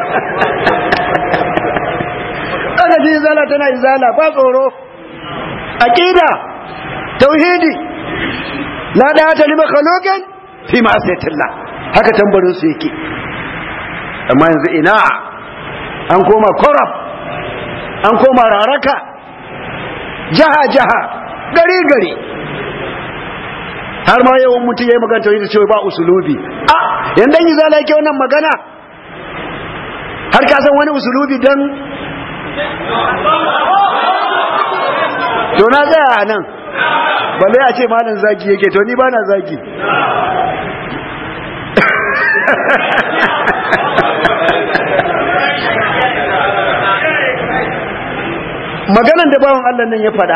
aka ji izala tana izala ba tsoro aqida tauhidi la da ta lima khaloqan fi ma'siyatillah haka tambarin su yake amma yanzu ina an koma korab an koma raraka jaha jaha gari gari har ma yawan mutum ya yi magana tauhidi cewa ba usulubi a yandan izala yake wannan magana har ka san wani usulubi dan to na tsaya a nan balle a ce malin zagi yake to ni ba na zagi maganan da bawan Allah nan ya fada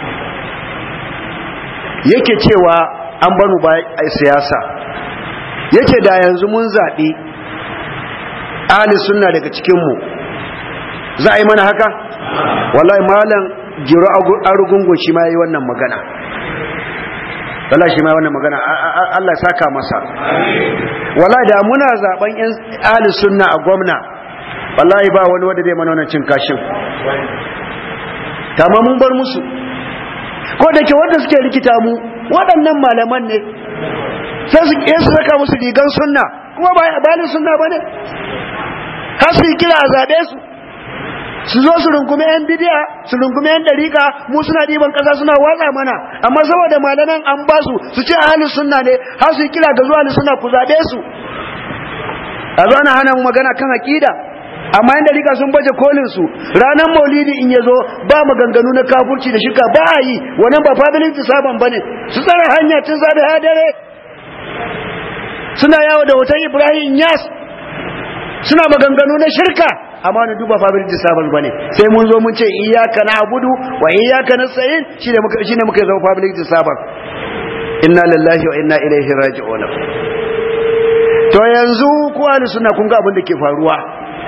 yake cewa an banu ba a siyasa yake da yanzu mun zaɓi ahli sunna daga cikinmu za a yi mana haka wallahi malam jiro arugungun shi ma yi wannan magana wallahi shi ma wannan magana Allah ya saka masa wallahi da muna zaben yan ahli sunna a gwamna wallahi ba wani wanda zai mana wannan cin kashin tamam mun bar musu ko da ke wanda suke rikita mu waɗannan malaman ne sai su ke su saka musu rigan sunna kuma ba balin sunna bane har su kira a zabe su su zo su rungume yan bidiya su rungume yan dariƙa mu suna ɗiban ƙasa suna watsa mana amma saboda malaman an ba su su ce ahalin sunna ne har su kira da zuwa sunna ku zaɓe su a zo ana hana mu magana kan aƙida amma yan dariƙa sun baje kolin su ranar maulidi in ya zo ba maganganu na kafurci da shika ba a yi wannan ba fadilin saban ba ne su tsara hanya tun zaɓe ha dare suna yawo da hoton ibrahim yas suna maganganu na shirka amma na duba fa bil disable bane sai mun zo mun ce iyyaka na'budu wa iyyaka nasta'in shine muka shine muka zama public disable inna lillahi wa inna ilaihi raji'un to yanzu ku ahli sunna kun ga abin da ke faruwa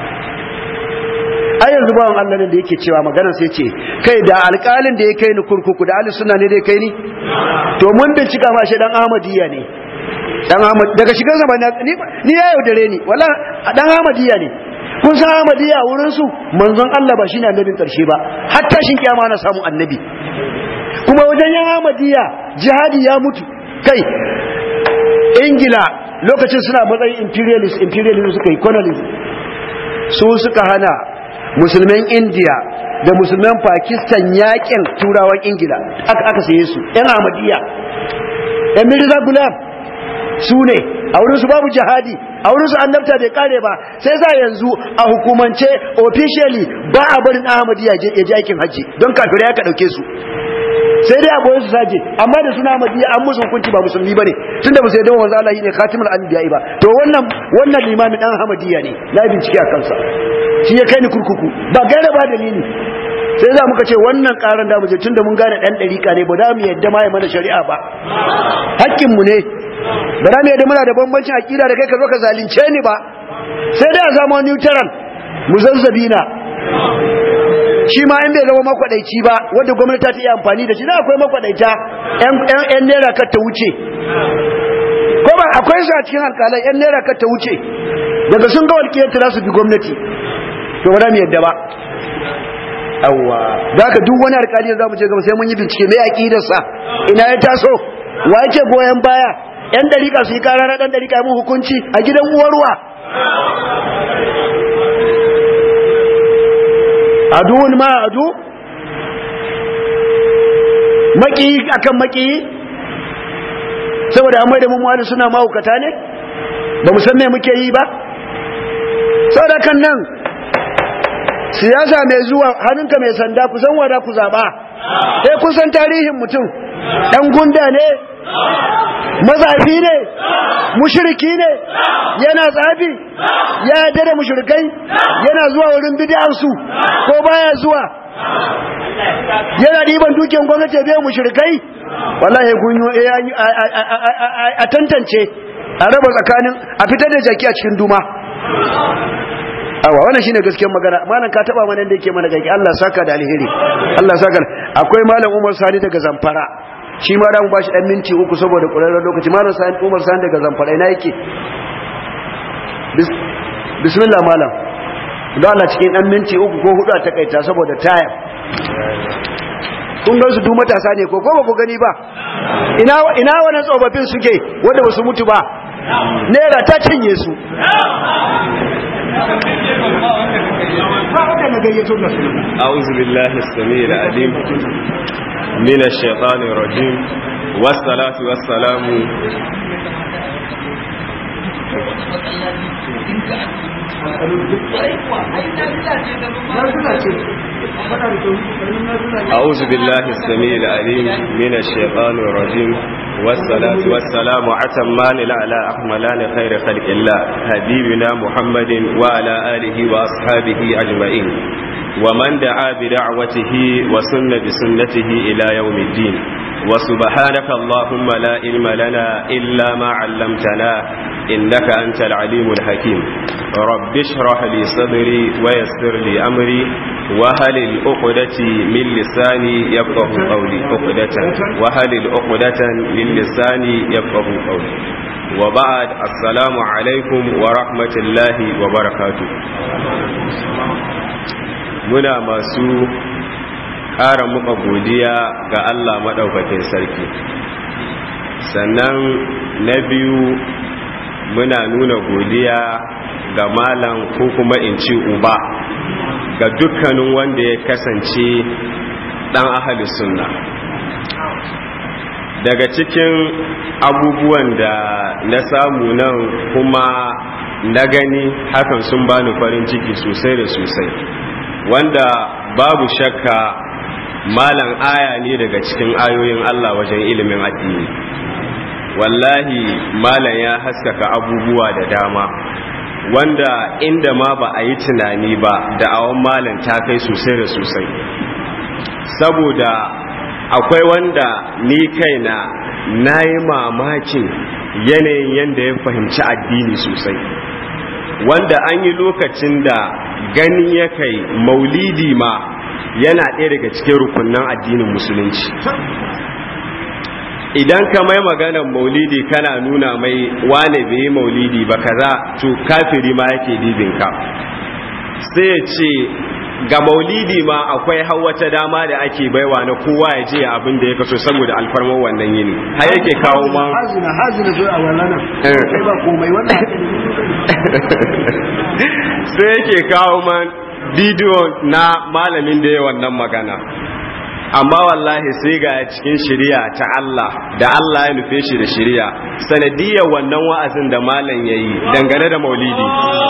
ai yanzu bawan Allah ne da yake cewa magana sai ce kai da alƙalin da ya kai ni kurkuku da ahli sunna ne da ya kai ni to mun bincika ma shi dan Ahmadiyya ne dan Ahmad daga shigar zaman ni ni ya yaudare ni wala dan Ahmadiyya ne kun san Ahmadiyya wurin su manzon Allah ba shine annabin karshe ba har tashin kiyama na samu annabi kuma wajen yan Ahmadiyya jihadi ya mutu kai Ingila lokacin suna matsayin imperialist imperialist suka yi colonialism su suka hana musulman India da musulman Pakistan yakin turawan Ingila aka aka saye su yan Ahmadiyya yan Mirza Gulam su ne a wurinsu babu jihadi a wurinsu annabta bai kare ba sai za yanzu a hukumance officially ba a barin ahmadi ya je aikin hajji don kafirai aka dauke su sai dai a boye su saje amma da suna ahmadi an musu hukunci ba musulmi bane tunda ba sai da wanzu Allah ne khatimul anbiya ba to wannan wannan limami dan ahmadiyya ne na bincike a kansa shi ya kai ni kurkuku ba gaira ba dalili sai za muka ce wannan karan da mu je tunda mun gane dan dariƙa ne ba da mu yadda ma ya mana shari'a ba hakkin mu ne ba za mu yadda muna da bambancin akida da kai ka zo ka zalunce ni ba sai dai a zama neutral mu zazzabina shi ma in bai zama makwadaici ba wanda gwamnati ta iya amfani da shi na akwai makkwadaita yan naira kar ta wuce ko ba akwai su a cikin alkalai yan naira kar ta wuce daga sun ga walƙiyar ta su bi gwamnati to ba za mu yadda ba awwa da ka duk wani alkali za mu je gaba sai mun yi bincike mai aqidarsa ina ya taso wa yake goyen baya yan dariƙa su yi kara na dan dariƙa mun hukunci a gidan uwarwa aduun ma adu maki akan maki saboda amma da mun wani suna mahaukata ne ba mu san me muke yi ba saboda kan nan siyasa mai zuwa hannunka mai sanda ku san wada ku zaba sai kun san tarihin mutum dan gunda ne mazafi ne mushriki ne yana tsafi ya yarda da mushrikai yana zuwa wurin bid'ar su ko baya zuwa yana diban dukiyar gwamnati ya biya mushrikai wallahi kun yi a tantance a raba tsakanin a fitar da jaki a cikin duma awa wannan shine gaskiyar magana malam ka taba mana da yake mana gaki Allah saka da alheri Allah saka akwai malam Umar Sani daga Zamfara shi ma da mu bashi dan minti uku saboda kurarren lokaci malam Sani Umar Sani daga Zamfara ina yake bismillah malam don Allah cikin dan minti uku ko hudu a takaita saboda taya kun ga su du matasa ne ko ko ba ku gani ba ina ina wannan tsofaffin suke wanda ba su mutu ba naira ta cinye su أعوذ بالله السميع العليم من الشيطان الرجيم والصلاة والسلام أعوذ بالله السميع العليم من الشيطان الرجيم والصلاة والسلام عتمان على أحملان خير خلق الله حبيبنا محمد وعلى آله وأصحابه أجمعين ومن دعا بدعوته وسن بسنته إلى يوم الدين وسبحانك اللهم لا علم لنا إلا ما علمتنا إنك أنت العليم الحكيم رب اشرح لي صدري ويسر لي أمري وهل الأقدة من لساني يفقه قولي أقدة وهل الأقدة من لساني يفقه قولي وبعد السلام عليكم ورحمة الله وبركاته muna masu ƙara muka godiya ga Allah maɗaukakin sarki sannan na biyu muna nuna godiya ga malam ko kuma in ci uba ga dukkanin wanda ya kasance ɗan ahali sunna daga cikin abubuwan da na samu nan kuma na gani hakan sun bani farin ciki sosai da sosai wanda babu shakka malam aya ne daga cikin ayoyin Allah wajen ilimin addini wallahi malam ya haskaka abubuwa da dama wanda inda ma ba a yi tunani ba da awon malam ta kai sosai da sosai saboda akwai wanda ni kaina na yi mamakin yanayin yadda ya fahimci addini sosai wanda an yi lokacin da gani ya kai maulidi ma yana ɗaya daga cikin rukunan addinin musulunci idan ka mai maganar maulidi kana nuna mai wane bai yi maulidi ba kaza to kafiri ma yake dibinka sai ya ce ga maulidi ma akwai wata dama da ake baiwa na kowa ya je abin da ya kaso saboda alfarmar wannan yini har yake kawo ma hazina hazina zo a wallana kai ba komai wannan sai yake kawo man bidiyo na malamin da ya wannan magana amma wallahi sai ga cikin shari'a ta Allah da Allah ya nufe shi da shari'a sanadiyar wannan wa'azin da malam yayi dangane da maulidi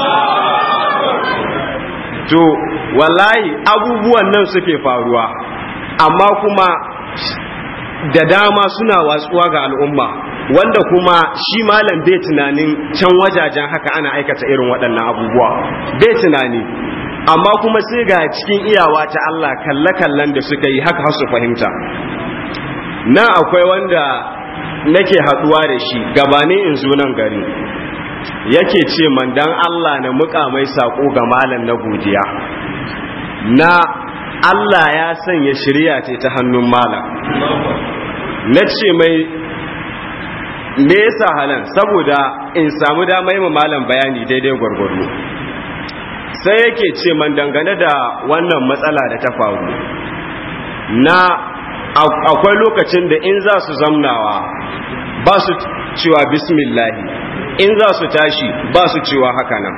to wallahi abubuwan nan suke faruwa amma kuma da dama suna watsuwa ga al'umma wanda kuma shi malam bai tunanin can wajajen haka ana aikata irin waɗannan abubuwa bai tunani amma kuma sai ga cikin iyawa ta Allah kalle-kallen da suka yi haka su fahimta na akwai wanda nake haɗuwa da shi gabanin in zo nan gari yake ce man dan Allah na muka mai sako ga malam na godiya na Allah ya sanya shirya ce ta hannun malam na ce mai me yasa halan saboda in samu dama yi malam bayani daidai gwargwado sai yake ce man dangane da wannan matsala da ta faru na akwai lokacin da in za su zamnawa ba su cewa bismillahi in za su tashi ba su cewa haka nan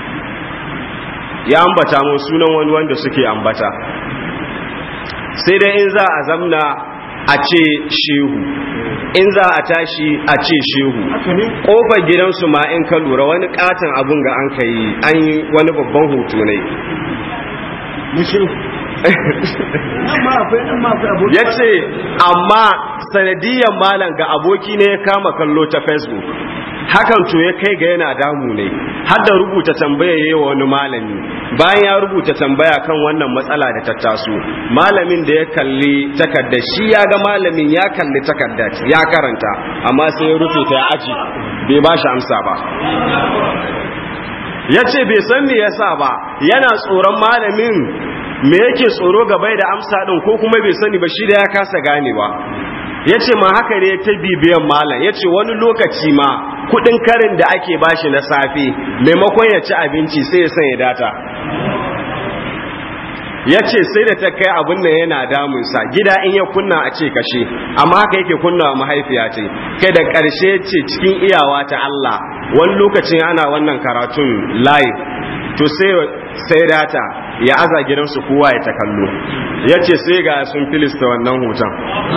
ya ambata mun sunan wani wanda suke ambata sai dai in za a zamna a ce shehu in za a tashi a ce shehu kofar gidansu ma in ka lura wani katon abun ga an kai an yi wani babban hoto ne ya ce amma sanadiyyar malam ga aboki ne ya kama kallo ta facebook hakan to ya kai ga yana damu ne har da rubuta tambaya yayi wa wani malami bayan ya rubuta tambaya kan wannan matsala da ta taso malamin da ya kalli takarda shi ya ga malamin ya kalli takarda ya karanta amma sai ya rufe ta aji bai ba shi amsa ba ya ce bai san me yasa ba yana tsoron malamin me yake tsoro gabai da amsa din ko kuma bai sani ba shi da ya kasa ganewa ya ce ma haka ne ta bibiyan malam ya ce wani lokaci ma kudin karin da ake bashi na safe maimakon ya ci abinci sai ya sanya data ya ce sai da ta kai abin da yana damunsa gida in ya kunna a ce kashe amma haka yake kunna wa mahaifiya ce kai da ƙarshe ce cikin iyawa ta Allah wani lokacin ana wannan karatun live to sai sai data ya aza gidansu kowa ya ta kallo ya ce sai ga sun filista wannan hoton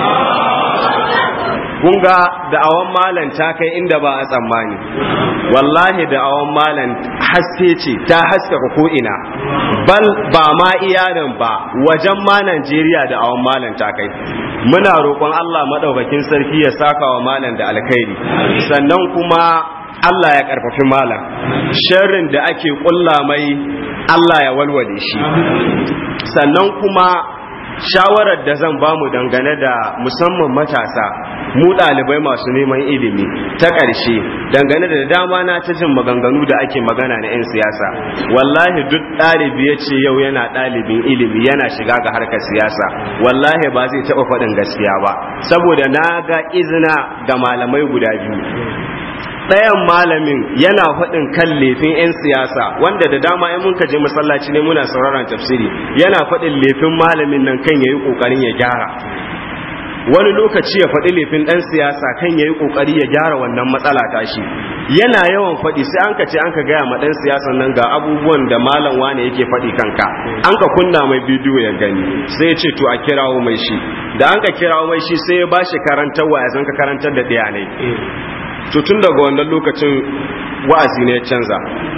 kun ga da'awan malan ta kai inda ba a tsammani wallahi da'awan malan haske ce ta haskaka ko'ina bal ba ma iyanan ba wajen ma Najeriya da'awan malan ta kai muna roƙon Allah maɗaukakin sarki ya saka wa malan da alkhairi sannan kuma Allah ya ƙarfafi malam sharrin da ake ƙulla mai Allah ya walwale shi sannan kuma shawarar da zan bamu dangane da musamman matasa mu ɗalibai masu neman ilimi ta ƙarshe dangane da dama na ta jin maganganu da ake magana na 'yan siyasa wallahi duk ɗalibi ya ce yau yana ɗalibin ilimi yana shiga ga harkar siyasa wallahi ba zai taɓa faɗin gaskiya ba saboda na ga izina ga malamai guda biyu ɗayan malamin yana faɗin kan laifin 'yan siyasa wanda da dama in mun je masallaci ne muna sauraron tafsiri yana faɗin laifin malamin nan kan yayi ƙoƙarin ya gyara wani lokaci ya faɗi laifin ɗan siyasa kan yayi ƙoƙari ya gyara wannan matsala tashi yana yawan faɗi sai an ka ce an ka gaya ma ɗan siyasan nan ga abubuwan da malam wane yake faɗi kanka an ka kunna mai bidiyo ya gani sai ya ce to a kirawo mai shi da an ka kirawo mai shi sai ya bashi karantarwa ya zan ka karantar da ɗaya ne to tun daga wannan lokacin wa'azi ne ya canza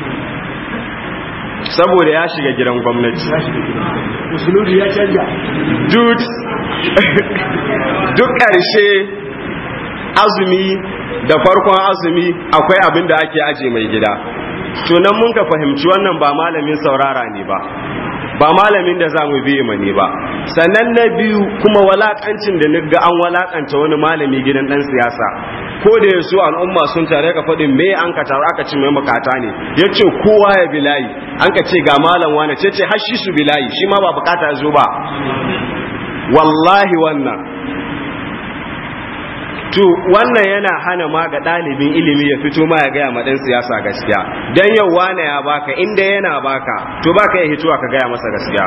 saboda ya shiga gidan gwamnati musulunci ya canja duk ƙarshe azumi da farkon azumi akwai abin da ake aje mai gida tunan mun ka fahimci wannan ba malamin saurara ne ba ba malamin da za mu biye ma ne ba sannan na biyu kuma walakancin da niga an walakanta wani malami gidan dan siyasa ko da yasu al'umma sun tare ka faɗin me an ka taru aka ci mai makata ne ya ce kowa ya bilayi an ka ce ga malam wane ce ce hashi su bilayi shi ma ba bukata zo ba wallahi wannan to wannan yana hana ma ga ɗalibin ilimi ya fito ma ya gaya ma ɗan siyasa gaskiya don yau wane ya baka inda yana baka to baka ya hituwa ka gaya masa gaskiya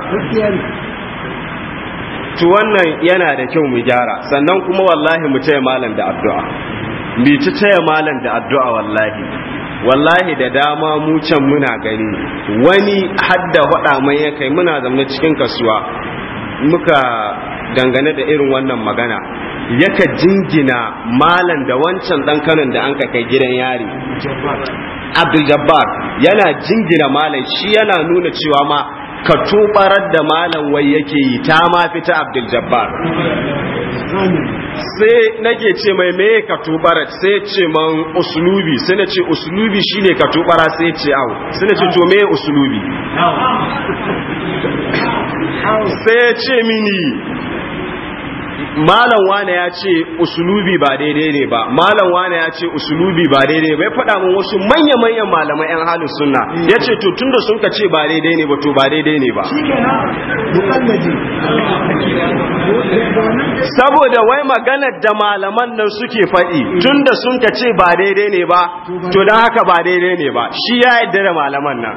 to wannan yana da kyau mu gyara sannan kuma wallahi mu taya malam da addu'a mu ci taya malam da addu'a wallahi wallahi da dama mu can muna gani wani hadda faɗa mai ya kai muna zama cikin kasuwa muka dangane da irin wannan magana yaka jingina malam da wancan dan kanon da an ka kai gidan yari abdul jabbar yana jingina malam shi yana nuna cewa ma ka tubarar da malam wai yake yi ta ma fita abdul jabbar sai nake ce mai me ka tubara sai ce man uslubi sai na ce uslubi shine ka tubara sai ce au sai na ce to me uslubi sai ce mini malam wane ya ce usulubi ba daidai ne ba malam wane ya ce usulubi ba daidai bai faɗa mun wasu manya-manyan malamai 'yan halin sunna ya ce to tunda sun ka ce ba daidai ne ba to ba daidai ne ba saboda wai maganar da malaman nan suke faɗi tunda sun ka ce ba daidai ne ba to don haka ba daidai ne ba shi ya yadda da malaman nan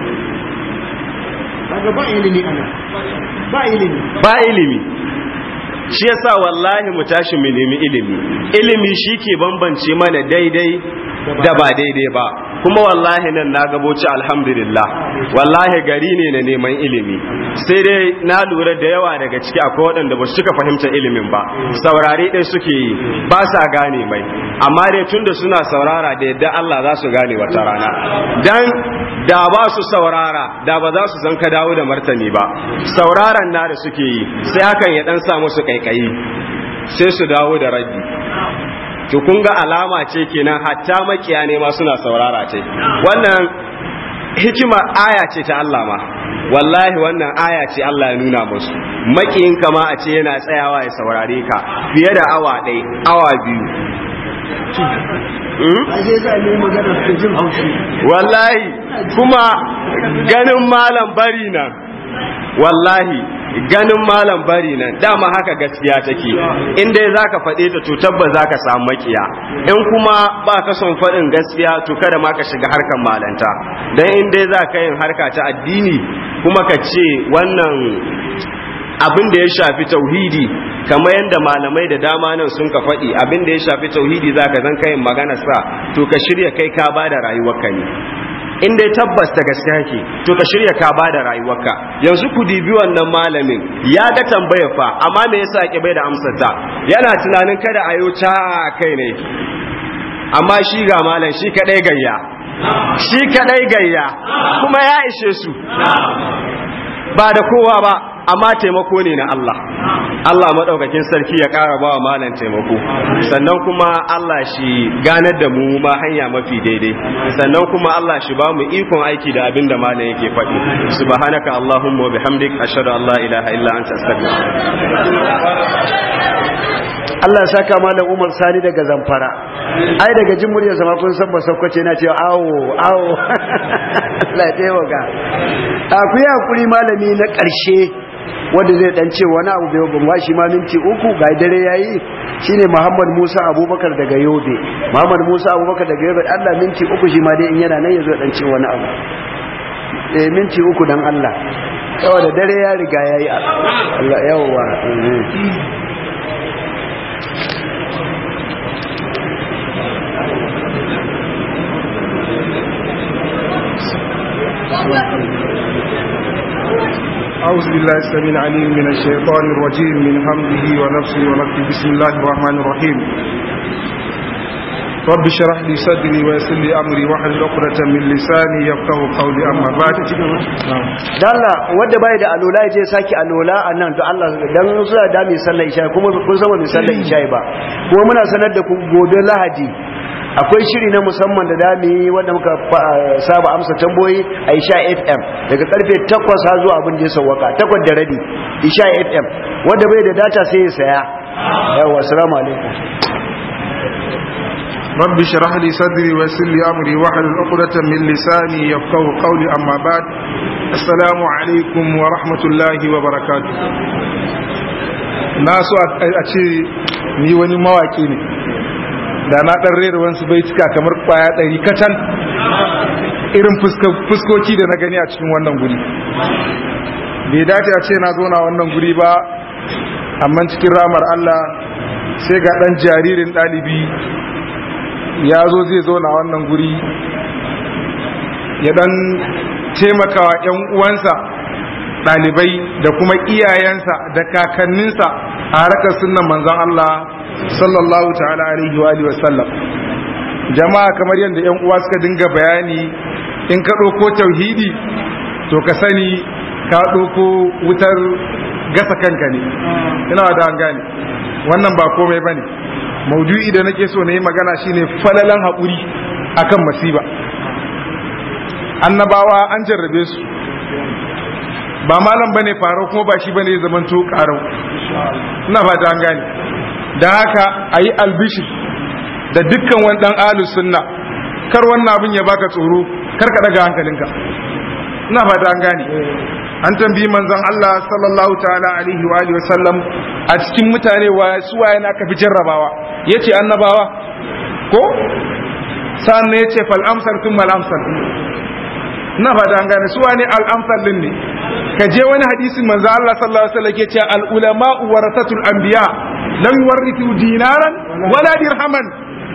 ba ilimi ana ba ilimi ba ilimi shi yasa wallahi mu tashi mu nemi ilimi ilimi shi ke bambance mana daidai da ba daidai ba kuma wallahi nan na gaboci alhamdulillah wallahi gari ne na neman ilimi sai dai na lura da yawa daga ciki akwai waɗanda ba su cika fahimta ilimin ba saurari ɗai suke yi ba sa gane mai amma dai tunda suna saurara da yadda Allah za su gane wata rana dan da ba su saurara da ba za su san ka dawo da martani ba sauraron na da suke yi sai hakan ya dan sa musu kaikayi sai su dawo da rabi to kun ga alama ce kenan hatta makiya ne ma suna saurara ce wannan hikima aya ce ta Allah ma wallahi wannan aya ce Allah ya nuna musu makiyin kama a ce yana tsayawa ya saurare ka fiye da awa ɗaya awa biyu wallahi kuma ganin malam bari nan wallahi ganin malam bari nan dama haka gaskiya take in dai zaka faɗe ta to tabbas zaka samu makiya in kuma ba ka son faɗin gaskiya to kada ma ka shiga harkar malanta dan in dai zaka yin harka ta addini kuma ka ce wannan abin da ya shafi tauhidi kamar yadda malamai da dama nan sun ka faɗi abin da ya shafi tauhidi za ka zan kayin magana sa to ka shirya kai ka ba da rayuwarka ne in dai tabbas ta gaskiya ke to ka shirya ka ba da rayuwarka yanzu ku dibi wannan malamin ya ga tambaya fa amma me yasa ki bai da amsar ta yana tunanin kada a yi ta kai ne amma shi ga malam shi kadai gayya shi kadai gayya kuma ya ishe su ba da kowa ba amma taimako ne na Allah Allah madaukakin sarki ya ƙara ba wa malam taimako sannan kuma Allah shi ganar da mu ma hanya mafi daidai sannan kuma Allah shi ba mu ikon aiki da abin da malam yake faɗi subhanaka allahumma wa bihamdik ashhadu an la ilaha illa anta astaghfiruka Allah ya saka malam Umar Sani daga Zamfara ai daga jin muryar sama kun san ba sakwace na cewa awo awo Allah ya taimaka a ku yi hakuri malami na ƙarshe wanda zai dan ce wani abu bai ban bashi ma minti uku ga dare yayi shine Muhammad Musa Abubakar daga Yobe Muhammad Musa Abubakar daga Yobe Allah minti uku shi ma dai in yana nan yazo dan ce wani abu eh minti uku dan Allah saboda dare ya riga yayi Allah yawwa أعوذ بالله السميع العليم من الشيطان الرجيم من حمده ونفسه ونفسه بسم الله الرحمن الرحيم رب اشرح لي صدري ويسر لي أمري واحلل عقدة من لساني يفقه قولي أما بعد dalla wanda bai da alola ya je saki alola a nan to Allah dan suna da mai sallar isha kuma kun san mai sallar isha ba kuma muna sanar da ku gobe lahadi akwai shiri na musamman da dami wanda muka saba amsa tamboyi a isha fm daga karfe 8 har zuwa abin da ya sauwaka 8 da rabi isha fm wanda bai da data sai ya saya yawa assalamu alaikum رب اشرح لي صدري ويسر لي أمري واحلل عقدة من لساني يفقه قولي أما بعد السلام عليكم ورحمة الله وبركاته na so a ce ni wani mawaki ne da na ɗan rera wasu bai cika kamar kwaya ɗari kacal irin fuskoki da na gani a cikin wannan guri bai dace a ce na zo na wannan guri ba amma cikin ramar Allah sai ga ɗan jaririn ɗalibi ya zo zai zo na wannan guri ya ɗan taimakawa 'yan uwansa ɗalibai da kuma iyayensa da kakanninsa a harkar sunan manzan Allah sallallahu ta'ala alaihi wa alihi wasallam jama'a kamar yadda yan uwa suka dinga bayani in ka ɗauko tauhidi to ka sani ka ɗauko wutar gasa kanka ne ina da an gane wannan ba komai bane maudu'i da nake so na yi magana shine falalan haƙuri akan masiba annabawa an jarrabe su ba malam bane faro kuma ba shi bane zaman to karau ina fata an gane da haka ayi albishir da dukkan wani dan ahlus sunna kar wannan abin ya baka tsoro kar ka daga hankalinka ina fata an gane an tambayi manzon Allah sallallahu ta'ala alaihi wa alihi wasallam a cikin mutane wa su waye na ka fi jarrabawa yace annabawa ko sannan yace fal amsal thumma al amsal na fata an gane su wane al amsal din ne ka je wani hadisin manzo Allah sallallahu alaihi wasallam ke cewa al ulama warasatul anbiya lam yuwarithu dinaran wala dirhaman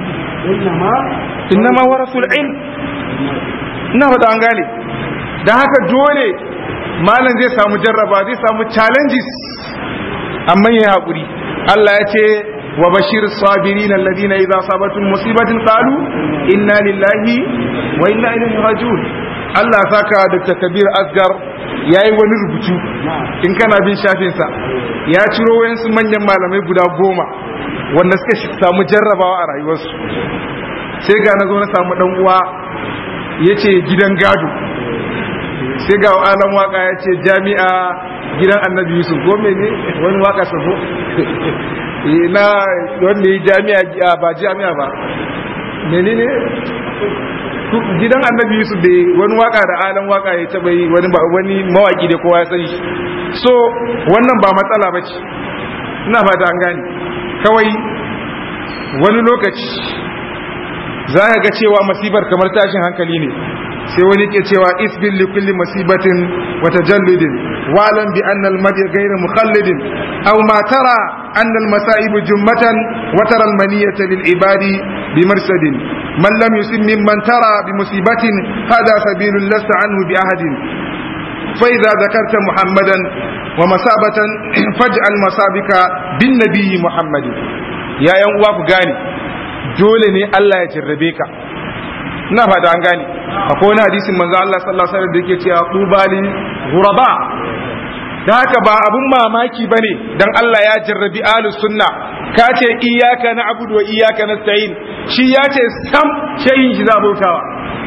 innama warasul ilm ina fata an gane dan haka dole malam zai samu jarraba zai samu challenges amma yayi hakuri Allah ya ce wa bashir sabirin alladhina idza sabatum musibatin qalu inna lillahi wa inna ilaihi raji'un Allah saka Dr. Kabir Asgar ya yi wani rubutu in kana bin shafinsa ya ciro wayansu manyan malamai guda goma wanda suka samu jarrabawa a rayuwarsu sai ga na zo na samu dan uwa ya ce gidan gado sai ga alam waka ya ce jami'a gidan annabi yusuf gome ne wani waka sabo na wanda ya jami'a ba jami'a ba menene gidan annabi yusuf da wani waka da alan waka ya taba yi wani wani mawaki da kowa ya sani so wannan ba matsala ba ce ina fata an gane kawai wani lokaci za ka ga cewa masibar kamar tashin hankali ne sai wani ke cewa isbil li kulli masibatin wa tajalludin wa lam bi anna al madi ghayr mukhallidin aw ma tara anna al masa'ib jummatan wa tara al maniyata lil ibadi bi marsadin من لم يسم ممن ترى بمصيبة هذا سبيل لست عنه بأحد فإذا ذكرت محمدا ومصابة فاجعل مصابك بالنبي محمد يا يوم واف غاني dole ne Allah ya jarrabe ka ina fata an gane akwai wani hadisin manzo Allah sallallahu alaihi wasallam da yake cewa qubali ghuraba da haka ba abun mamaki ba ne don Allah ya jarrabi ahlus sunna ka ce iyaka na abudu wa iyaka na sa'in shi ya ce sam shayin shi za a bautawa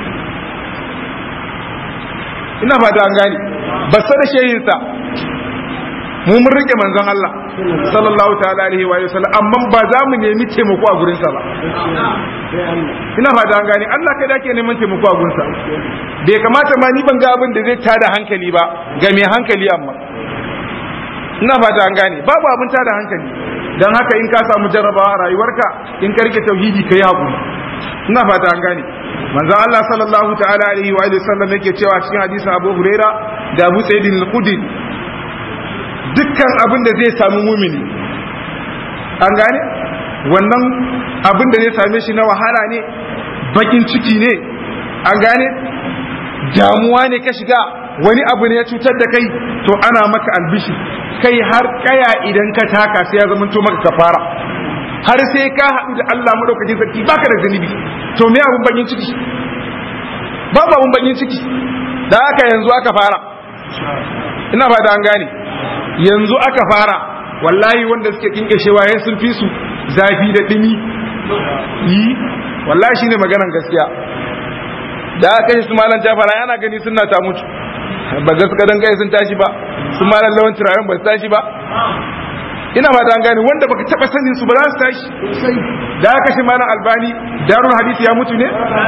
ina fata an gane ba sa da shayinsa mu mun rike manzon Allah sallallahu ta'ala alaihi wa sallam amma ba za mu nemi taimako a gurinsa ba ina fata an gane Allah kai da ke neman taimako a gurinsa bai kamata ma ni ban ga abin da zai tada hankali ba ga mai hankali amma ina fata an gane babu abin tada hankali dan haka in ka samu jarrabawa a rayuwarka in ka rike tauhidi kai hakuri ina fata an gane manzon Allah sallallahu ta'ala alaihi wa sallam yake cewa cikin hadisin Abu Huraira da Abu Sa'id al-Khudri dukkan abin da zai samu mumini an gane wannan abin da zai same shi na wahala ne bakin ciki ne an gane damuwa ne ka shiga wani abu ne ya cutar da kai to ana maka albishi kai har kaya idan ka taka sai ya zama to maka kafara har sai ka haɗu da Allah madaukakin sarki baka da zunubi to me abun bakin ciki babu abun bakin ciki da haka yanzu aka fara ina ba da an gane yanzu aka fara wallahi wanda suke kinkashewa ya sun fi su zafi da dimi yi wallahi shine maganan gaskiya da aka yi su malan jafara yana gani suna ta mutu ba ga suka dan kai sun tashi ba su malan lawan turaren ba su tashi ba ina ba ta gane wanda baka taba sanin su ba za su tashi da aka shi malan albani darul hadisi ya mutu ne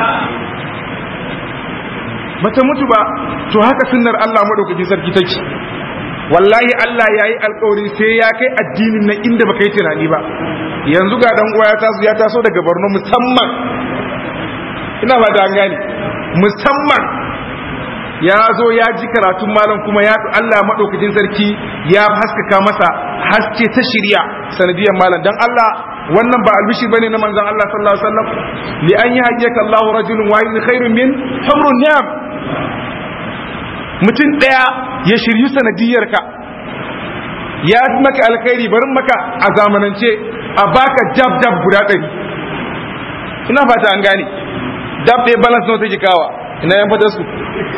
bata mutu ba to haka sunnar Allah madaukakin sarki take wallahi Allah ya yi alkawari sai ya kai addinin nan inda baka yi tunani ba yanzu ga dan uwa ya taso ya taso daga Borno musamman ina ba da gane musamman ya zo ya ji karatun malam kuma ya Allah madaukakin sarki ya haskaka masa haske ta shirya sanadiyar malam dan Allah wannan ba albishir bane na manzon Allah sallallahu alaihi wasallam li an yahdiyaka Allahu rajulun wahidun khairun min humrun ni'am mutum ɗaya ya shiryu sanadiyarka ya maka alkhairi barin maka a zamanance a baka jab jab guda ɗari ina fata an gane jab ɗaya balance nawa take kawa ina yan fata su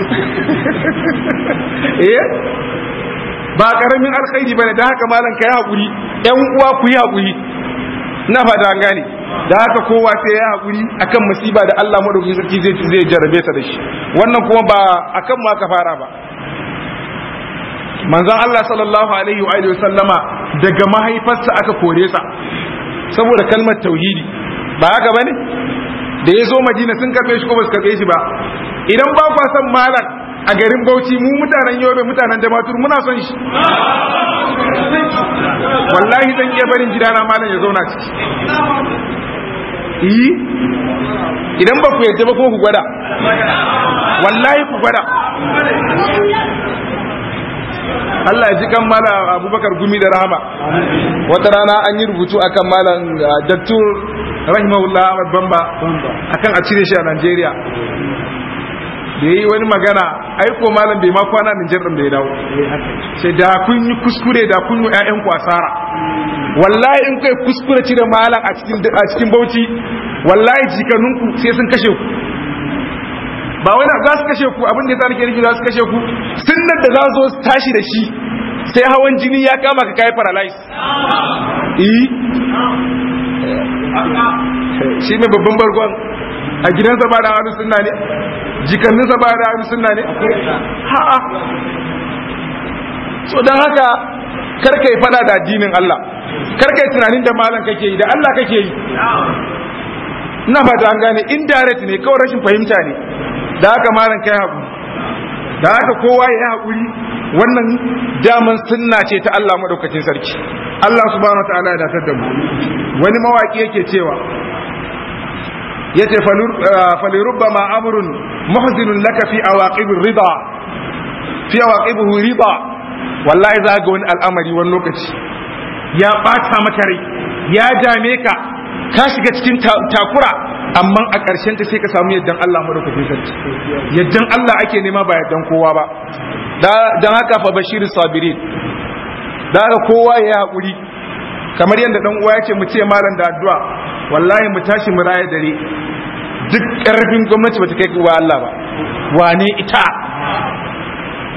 eh ba karamin alkhairi bane da haka malam kai hakuri yan uwa ku yi hakuri ina fata an gane da haka kowa sai ya haƙuri akan musiba da Allah madaukakin sarki zai zai jarabe ta da shi wannan kuma ba akan ma ka fara ba manzon Allah sallallahu alaihi wa alihi sallama daga mahaifarsa aka kore sa saboda kalmar tauhidi ba haka bane da ya zo Madina sun karbe shi ko ba su karbe shi ba idan ba kwa son malam a garin Bauchi mu mutanen Yobe mutanen Damatur muna son shi wallahi zan iya barin gidana malam ya zauna ciki yi idan ba ku yadda ba kuma ku gwada wallahi ku gwada Allah ya ji kan mala abubakar gumi da rahama wata rana an yi rubutu akan malam dattur rahimahullah Ahmad Bamba akan a cire shi a Najeriya da yi wani magana aiko malam bai ma kwana Nijar din da ya dawo sai da kun yi kuskure da kun yi ƴaƴan ku asara wallahi in kai kuskure cire malam a cikin a cikin Bauchi wallahi jikanunku sai sun kashe ku ba wani za su kashe ku abin da ya nake nufi za su kashe ku sunnar da za su zo su tashi da shi sai hawan jini ya kama ka kai paralyze eh shi mai babban bargon a gidansa ba da hannu sunna ne jikanninsa ba da hannu sunna ne ha'a so don haka karka yi fada da addinin Allah karka yi tunanin da malam kake yi da Allah kake yi ina fata an gane indirect ne kawai rashin fahimta ne da haka malam kai haƙuri da haka kowa ya yi haƙuri wannan daman sunna ce ta Allah madaukakin sarki Allah subhanahu wataala ya datar da mu wani mawaki yake cewa yace falirubba amrun muhzinun laka fi awaqibir rida fi awaqibihi rida wallahi za ga wani al'amari wani lokaci ya bata maka rai ya dame ka ka shiga cikin takura amma a ƙarshen ta sai ka samu yaddan Allah madaukakin sarki yaddan Allah ake nema ba yaddan kowa ba dan haka fa bashirin sabirin da haka kowa ya haƙuri kamar yadda dan uwa ya ce mu ce malam da addu'a wallahi mu tashi mu raya dare duk ƙarfin gwamnati bata kai wa Allah ba wane ita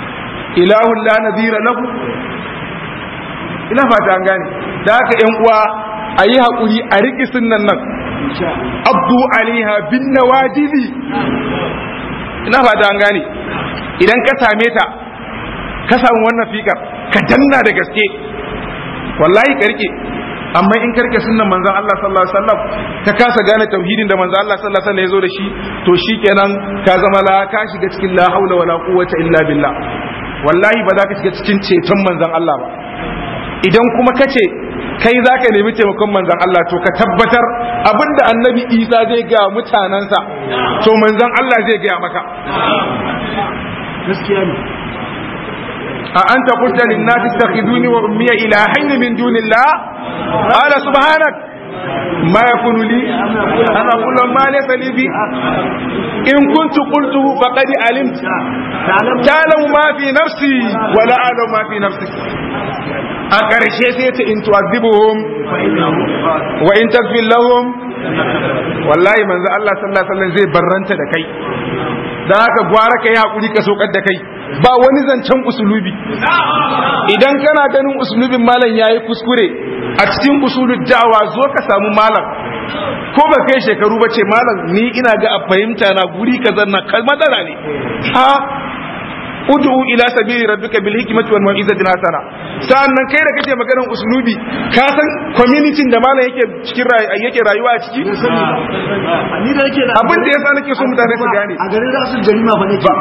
ilahun la nadhira lahu ina fata an gane da haka yan uwa a yi haƙuri a riƙi sunnan nan abdu alaiha bin nawajili ina fata an gane idan ka same ta ka samu wannan fikar ka danna da gaske wallahi ka rike amma in ka rike sunnan manzon Allah sallallahu alaihi wasallam ka kasa gane tauhidin da manzon Allah sallallahu alaihi wasallam ya zo da shi to shikenan ka zama la ka shiga cikin la haula wala quwwata illa billah wallahi ba za ka shiga cikin ceton manzon Allah ba idan kuma ka ce kai za ka nemi taimakon manzan Allah to ka tabbatar abinda annabi isa zai gaya mutanensa to manzan Allah zai gaya maka gaskiya ne a an ta kusa linnati takhiduni wa ummiya ilahaini min dunillah qala subhanak ما يكون لي أن أقول ما ليس لي به إن كنت قلته فقد علمت تعلم ما في نفسي ولا أعلم ما في نفسك a ƙarshe sai ta in tu'adhibuhum wa in taghfir lahum wallahi manzo Allah sallallahu alaihi wasallam zai barranta da kai dan haka gwara kai hakuri ka sokar da kai ba wani zancen usulubi idan kana ganin usulubin malam yayi kuskure a cikin usulul da'wa zo ka samu malam ko ba kai shekaru ba ce malam ni ina ga a fahimta na guri kazan na matsala ne ha ud'u ila sabili rabbika bil hikmati wal mau'izati hasana sa'annan kai da kake maganar uslubi ka san community da malam yake cikin yake rayuwa a ciki ni da yake abin da yasa nake so mutane su gane a garin rasul jarima fa nake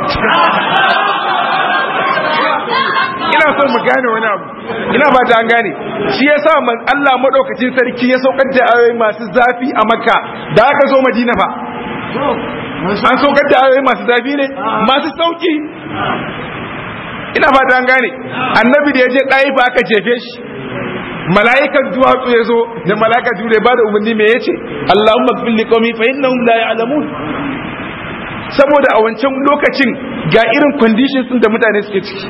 ina so mu gane wani abu ina ba ta an gane shi yasa man Allah madaukakin sarki ya saukar da ayoyi masu zafi a Makka da aka zo Madina fa an saukar da ayoyi masu zafi ne masu sauki ina fata an gane annabi da ya je ɗaya ba aka jefe shi mala'ikan duwatsu ya zo da mala'ika jure ba da umarni me yace Allahumma fil liqawmi fa innahum la ya'lamun saboda a wancan lokacin ga irin conditions din da mutane suke ciki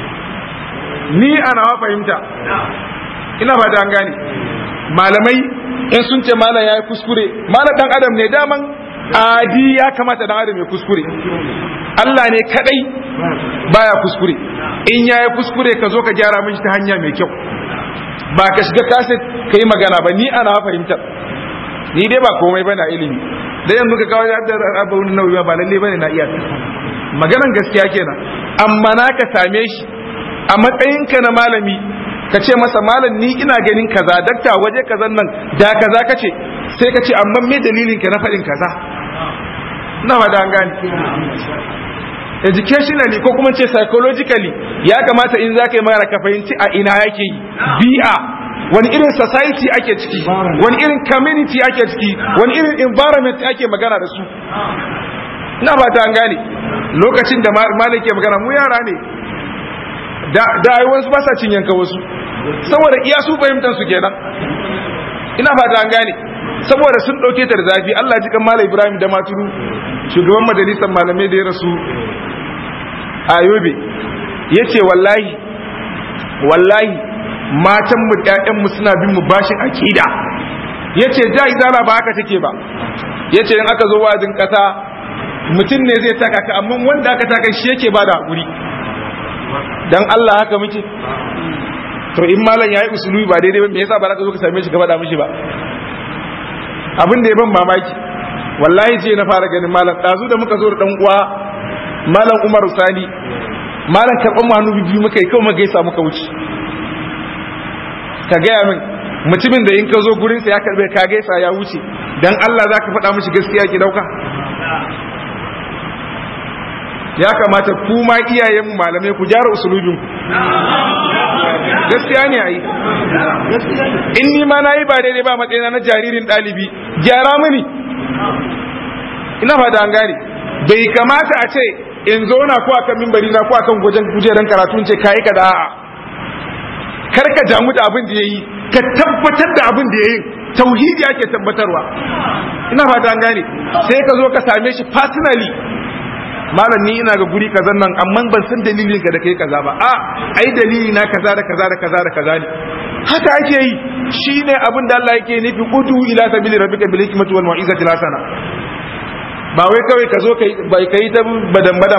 ni ana wa fahimta ina fata an gane malamai in sun ce malam yayi kuskure malam dan adam ne daman adi ya kamata dan adam ya kuskure Allah ne kadai baya kuskure in yayi kuskure ka zo ka gyara mishi ta hanya mai kyau ba ka shiga kaset ka yi magana ba ni ana fahimtar ni dai ba komai bane ilimi da yanzu ka kawo da abun nauyi ba lalle bane na iya maganan gaskiya kenan amma na ka same shi a matsayinka na malami ka ce masa malam ni ina ganin kaza dakta waje kazan nan da kaza ka ce sai ka ce amma me dalilin ka na faɗin kaza na da an gane educationally ko kuma ce psychologically ya kamata in za ka yi magana ka fahimci a ina yake yi bi'a wani irin society ake ciki wani irin community ake ciki wani irin environment ake magana da su na ba ta an gane lokacin da malam ke magana mu yara ne da ai wasu ba sa cin yanka wasu saboda iya su fahimtar su kenan ina fata an gane saboda sun dauke ta da zafi Allah ji kan Malam Ibrahim da Maturu shugaban majalisar malamai da ya rasu a Yobe yace wallahi wallahi matan mu ƴaƴan mu suna bin mu bashin akida yace da izala ba haka take ba yace in aka zo wajin kasa mutum ne zai taka ka amma wanda aka taka shi yake bada hakuri dan Allah haka muke to in malam yayi usulubi ba daidai ba me yasa ba za ka zo ka same shi ka faɗa mishi ba abin da ya ban mamaki wallahi ce na fara ganin malam ɗazu da muka zo da ɗan uwa malam Umar Sani malam karɓar mu hannu biyu muka yi kawai muka gaisa muka wuce ka gaya min mutumin da in ka zo gurinsa ya karɓe ka gaisa ya wuce dan Allah za ka faɗa mishi gaskiya ki ɗauka ya kamata ku ma iyayen malamai ku gyara usulubin ku gaskiya ne ai in ni ma nayi ba daidai ba matsayina na jaririn dalibi gyara mini ina fata an gane bai kamata a ce in zo na ko akan mimbari na ko akan gujen kujeran karatu ce kai ka da a'a kar ka damu da abin da yayi ka tabbatar da abin da yayi tauhidi ake tabbatarwa ina fata an gane sai ka zo ka same shi personally malam ni ina ga guri kazan nan amma ban san dalilin ka da kai kaza ba a ai dalili na kaza da kaza da kaza da kaza ne haka ake yi shine abin da Allah yake nufi udu ila sabili rabbika bil hikmati wal mau'izati hasana ba wai kawai ka zo kai bai kai ta badan badama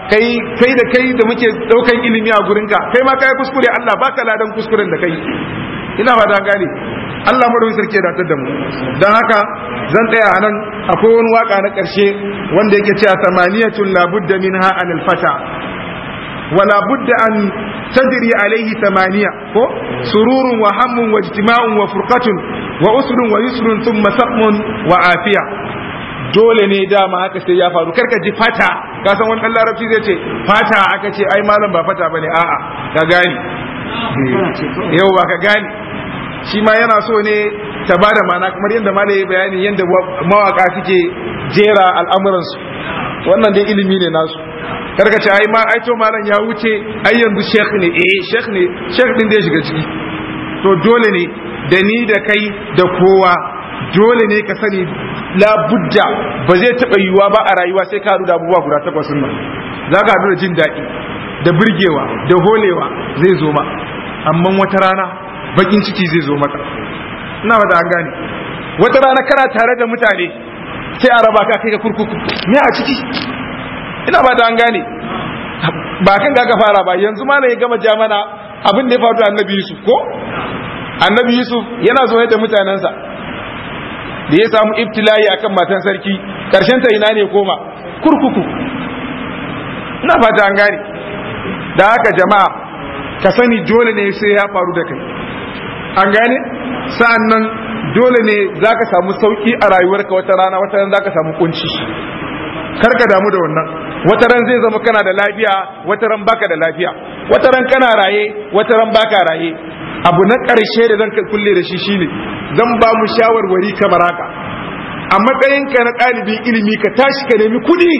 kai kai da kai da muke daukan ilimi a gurinka kai ma kai kuskure Allah baka ladan kuskuren da kai ina ba da gane Allah madawin sarki ya datar da mu dan haka zan tsaya a nan akwai wani waka na karshe wanda yake cewa samaniyatun labudda minha anil fata wala budda an تدري عليه ثمانية سرور وهم واجتماع وفرقة وأسر ويسر ثم سقم وعافية dole ne dama haka sai ya faru karka ji fata ka san wani larabci zai ce fata aka ce ai malam ba fata bane a'a ka gani yau ba ka gani shi ma yana so ne ta ba da mana kamar yadda malam ya bayani yadda mawaka suke jera al'amuransu wannan dai ilimi ne nasu karka ce ai ma ai to malam ya wuce ai yanzu sheikh ne eh sheikh ne sheikh din da ya shiga ciki to dole ne da ni da kai da kowa dole ne ka sani la budda ba zai taba yiwuwa ba a rayuwa sai ka da abubuwa guda takwas nan za ka da jin daɗi da burgewa da holewa zai zo ma amma wata rana bakin ciki zai zo maka ina ba da an gane wata rana kana tare da mutane sai a raba ka kai ka kurkuku me a ciki ina ba da an gane ba kan ga fara ba yanzu ma ya gama jamana abin da ya faru da annabi yusuf ko annabi yusuf yana zo da mutanensa da ya samu ibtila'i akan matan sarki karshen ta ina ne koma kurkuku ina ba da an gane da haka jama'a ka sani dole ne sai ya faru da kai an gane sa'an nan dole ne za ka samu sauki a rayuwarka wata rana wata rana za ka samu kunci kar ka damu da wannan wata ran zai zama kana da lafiya wata ran baka da lafiya wata ran kana raye wata ran baka raye abu na ƙarshe da zan kulle da shi shine zan ba mu shawarwari kamar haka a matsayinka na ɗalibin ilimi ka tashi ka nemi kuɗi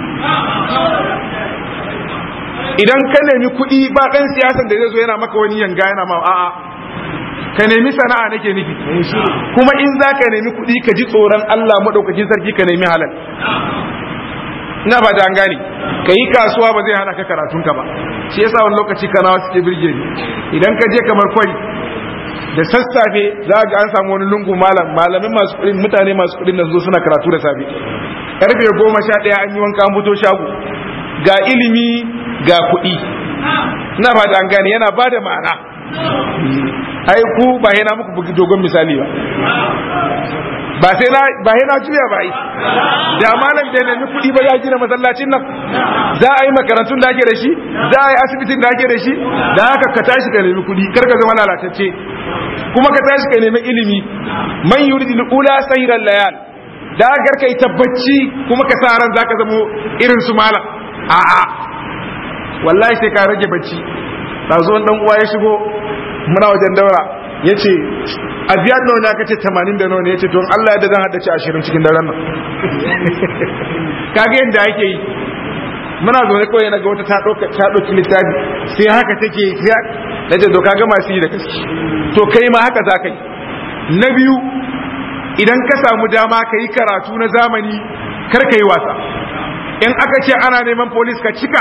idan ka nemi kuɗi ba ɗan siyasan da zai zo yana maka wani yanga yana ma a'a ka nemi sana'a nake nufi kuma in za ka nemi kuɗi ka ji tsoron Allah maɗaukakin sarki ka nemi halal ina ba an gane ka yi kasuwa ba zai hana ka karatunka ba shi yasa wani lokaci kanawa suke birge ni idan ka je kamar kwari da sassafe za ga an samu wani lungu malam malamin masu kuɗin mutane masu kuɗin nan zo suna karatu da safe karfe goma sha ɗaya an yi wanka an fito shago ga ilimi ga kuɗi ina ba an gane yana ba da ma'ana ai ku ba yana muku bugi dogon misali ba ba sai na ba sai na juya ba yi da malam da nemi kuɗi ba ya gina masallacin nan za a yi makarantun da ake da shi za a yi asibitin da ake da shi da haka ka tashi ka nemi kuɗi kar ka zama lalatacce kuma ka tashi ka nemi ilimi man yuridu ula sayran layal da haka ka yi tabbaci kuma ka sa ran zaka zama irin su malam a'a wallahi sai ka rage bacci ɗazu dan uwa ya shigo muna wajen daura ya ce a biyar nawa ne aka ce tamanin da nawa ne ya ce don Allah yadda zan haddace ashirin cikin daren nan kaga yadda ake yi muna zaune kawai na ga wata ta ɗauki littafi sai haka take yi na ce to kaga masu yi da gaske to kai ma haka za ka yi na biyu idan ka samu dama ka yi karatu na zamani kar ka yi wasa in aka ce ana neman polis ka cika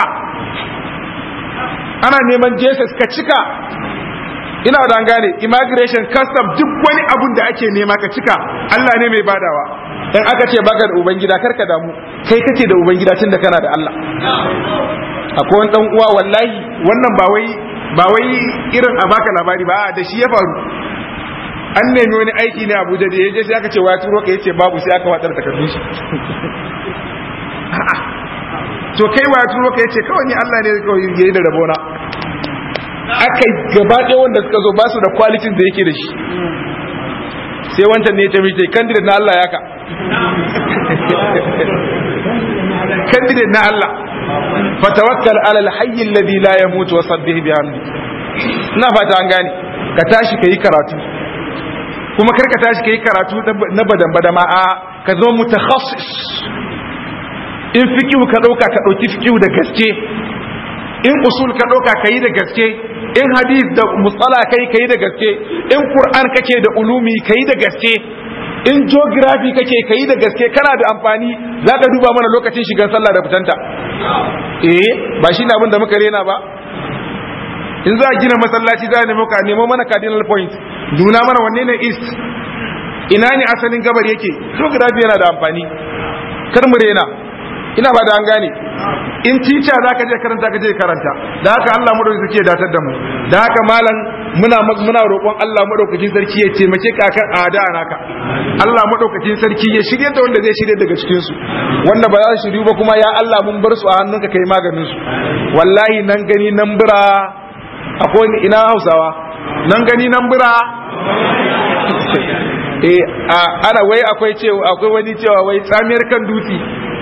ana neman jesus ka cika ina da gane immigration custom duk wani abun da ake nema ka cika Allah ne mai badawa in aka ce baka da ubangida karka damu kai kake da ubangida tun da kana da Allah akwai wani dan uwa wallahi wannan ba wai ba wai irin a baka labari ba da shi ya faru an nemi wani aiki ne Abuja da yaje sai aka ce waya turo ka yace babu sai aka watsar takardun shi to kai waya turo ka yace kawai ni Allah ne kawai yayi da rabona aka gaba ɗaya wanda suka zo ba su da kwalitin da yake da shi sai wancan ne ya tafi ce candidate na Allah ya ka candidate na Allah fatawakkal ala alhayy alladhi la yamut wa sabbih bihamdi ina fata an gane ka tashi kai karatu kuma kar ka tashi kai karatu na badan badama a ka zo mutakhassis in fikihu ka dauka ka dauki fikihu da gaske in usul ka ɗauka ka yi da gaske in hadith da musala kai ka yi da gaske in qur'an kake da ulumi ka yi da gaske in geography kake ka yi da gaske kana da amfani za ka duba mana lokacin shigan sallah da fitanta eh ba shi ne abin da muka rena ba in za a gina masallaci za a nemo ka nemo mana cardinal point nuna mana wanne ne east ina ne asalin gabar yake geography yana da amfani kar mu rena ina ba da an gane in teacher zaka je karanta ka je karanta da haka Allah madaukakin sarki ya datar da mu da haka malam muna muna roƙon Allah madaukakin sarki ya taimake ka kan ada naka Allah madaukakin sarki ya shirye da wanda zai shirye daga cikin su wanda ba za su shiryu ba kuma ya Allah mun bar su a hannunka kai maganin su wallahi nan gani nan bira akwai ina Hausawa nan gani nan bira eh ana wai akwai cewa akwai wani cewa wai tsamiyar kan dutse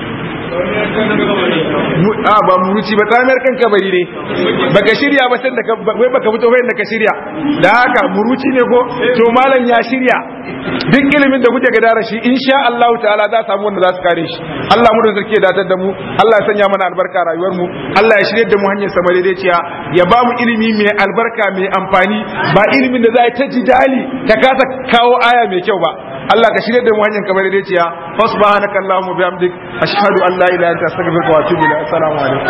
a ba muruci ba tsamiyar kan kabari ne baka shirya ba sai da wai baka fito bayan da ka shirya da haka muruci ne ko to malam ya shirya duk ilimin da kuke gadara shi insha Allah ta'ala za samu wanda za su kare shi Allah mu da sarki ya datar da mu Allah ya sanya mana albarka a rayuwar mu Allah ya shirye da mu hanyar sama daidaiciya ya ba mu ilimi mai albarka mai amfani ba ilimin da za ta jidali ta kasa kawo aya mai kyau ba Allah ka shirye da mu hanyar kamar da ciya fa subhanaka allahumma bihamdik ashhadu an la ilaha illa anta astaghfiruka wa atubu ilaik assalamu alaikum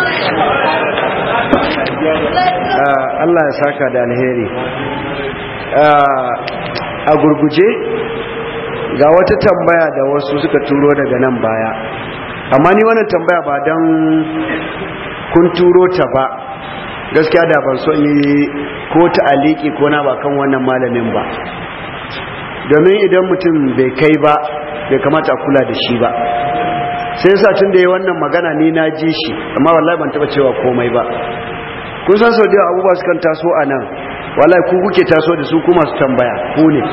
Allah ya saka da alheri a gurguje ga wata tambaya da wasu suka turo daga nan baya amma ni wannan tambaya ba don kun turo ta ba gaskiya da ban so yi ko ta aliki ko na ba kan wannan malamin ba domin idan mutum bai kai ba bai kamata a kula da shi ba sai yasa tun da yi wannan magana ni na ji shi amma wallahi ban taba cewa komai ba kun san sau da abubuwa sukan taso a nan wallahi ku kuke taso da su kuma su tambaya ku ne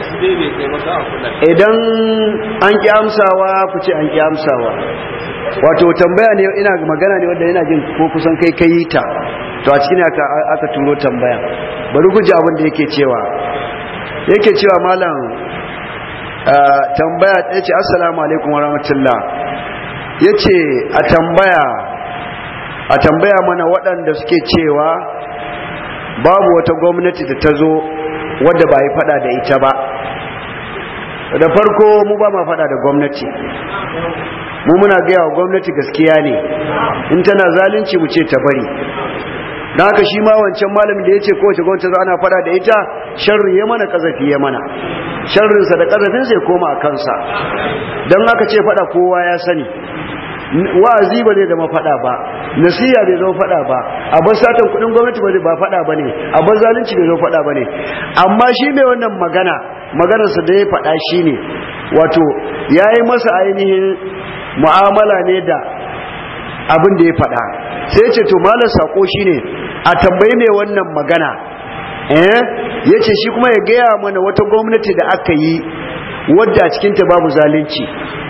idan an ki amsawa ku ce an ki amsawa wato tambaya ne ina magana ne wanda yana jin ko kusan kai kai ta to a cikin aka aka turo tambaya bari ku ji abin da yake cewa yake cewa malam tambaya ya ce assalamu alaikum wa rahmatullah ya ce a tambaya a tambaya mana waɗanda suke cewa babu wata gwamnati da ta zo wadda ba yi fada da ita ba da farko mu ba ma fada da gwamnati mu muna gaya wa gwamnati gaskiya ne in tana zalunci mu ce ta bari na haka shi ma wancan malamin da ya ce kowace gwamnati ana fada da ita sharri ya mana kazafi ya mana sharrinsa da kazafinsa ya koma a kansa don haka ce fada kowa ya sani wa'azi ba zai zama fada ba nasiya bai zama fada ba abin satan kudin gwamnati ba ba fada ba ne abin zalunci bai zama fada ba ne amma shi mai wannan magana maganarsa da ya fada shi ne wato ya yi masa ainihin mu'amala ne da abin da ya fada sai ce to malar sako shi ne a tambayi mai wannan magana eh ya ce shi kuma ya gaya mana wata gwamnati da aka yi wadda a cikinta babu zalunci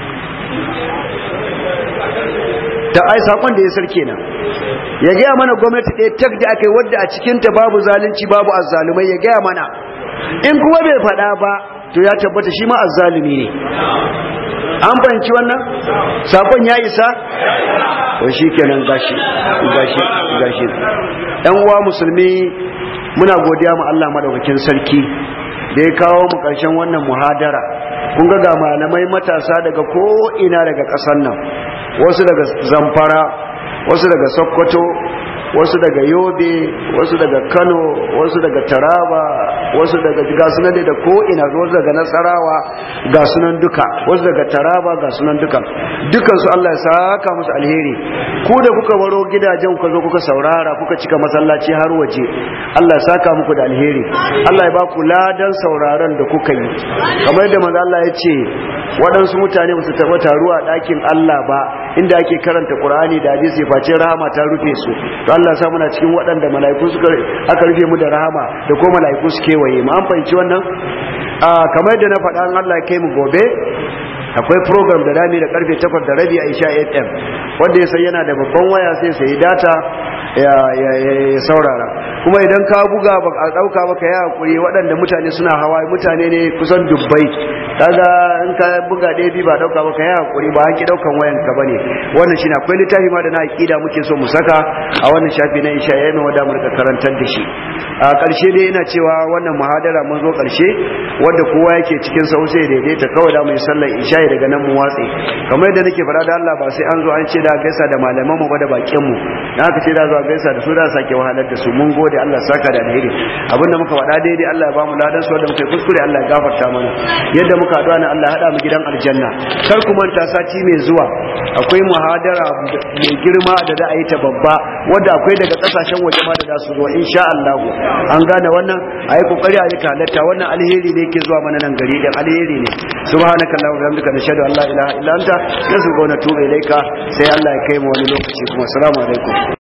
ta ai sakon da ya sarke nan ya gaya mana gwamnati ɗaya tak da aka yi wadda a cikinta babu zalunci babu azzalumai ya gaya mana in kuma bai faɗa ba to ya tabbata shi ma azzalumi ne an fahimci wannan sakon ya isa to shi kenan gashi gashi gashi ɗan uwa musulmi muna godiya mu Allah madaukakin sarki da ya kawo mu ƙarshen wannan muhadara kun ga ga malamai matasa daga ko ina daga ƙasar nan wasu daga zamfara wasu daga sokoto wasu daga yobe wasu daga kano wasu daga taraba wasu daga gasunan da ko ina wasu daga nasarawa gasunan duka wasu daga taraba gasunan duka dukansu Allah ya saka musu alheri ku da kuka baro gidajen kuka zo kuka saurara kuka cika masallaci har waje Allah ya saka muku da alheri Allah ya ba ku ladan sauraron da kuka yi kamar yadda manzo Allah ya ce waɗansu mutane ba su taɓa taruwa a ɗakin Allah ba inda ake karanta Qur'ani da hadisi face rahama ta rufe su to Allah ya sa muna cikin waɗanda mala'iku suka aka rufe mu da rahama da ko mala'iku su kewaye mu an fahimci wannan a kamar yadda na faɗa Allah ya kai mu gobe akwai program da dami da karfe 8 da rabi a Isha FM wanda ya sai yana da babban waya sai sai data ya saurara kuma idan ka buga ba a dauka baka ya hakuri waɗanda mutane suna hawa mutane ne kusan dubbai kaga in ka buga ɗaya bi ba dauka baka ya hakuri ba haki daukan wayan ka bane wannan shine akwai littafi ma da na aqida muke so mu saka a wannan shafi na Isha yana wanda mu rika karantar da shi a ƙarshe dai ina cewa wannan muhadara mun zo ƙarshe wanda kowa yake cikin sa sai daidaita kawai da mu yi sallar Isha daga nan mu watse kamar yadda nake fara da Allah ba sai an zo an ce da gaisa da malaman mu ba da bakin mu dan haka ce da zo gaisa da su da sake wahalar da su mun gode Allah saka da alheri abinda muka faɗa daidai Allah ya ba mu ladan su wanda muka yi kuskure Allah ya gafarta mana yadda muka muka haɗu ne Allah ya haɗa mu gidan aljanna kar ku manta sati mai zuwa akwai muhadara mai girma da za a yi ta babba wadda akwai daga kasashen waje ma da za su zo insha Allah an gane wannan a yi kokari a yi halatta wannan alheri ne ke zuwa mana nan gari din alheri ne subhanaka allahumma wa bihamdika nashhadu an la ilaha illa anta nasu wa natubu ilaika sai Allah ya kai mu wani lokaci kuma assalamu alaikum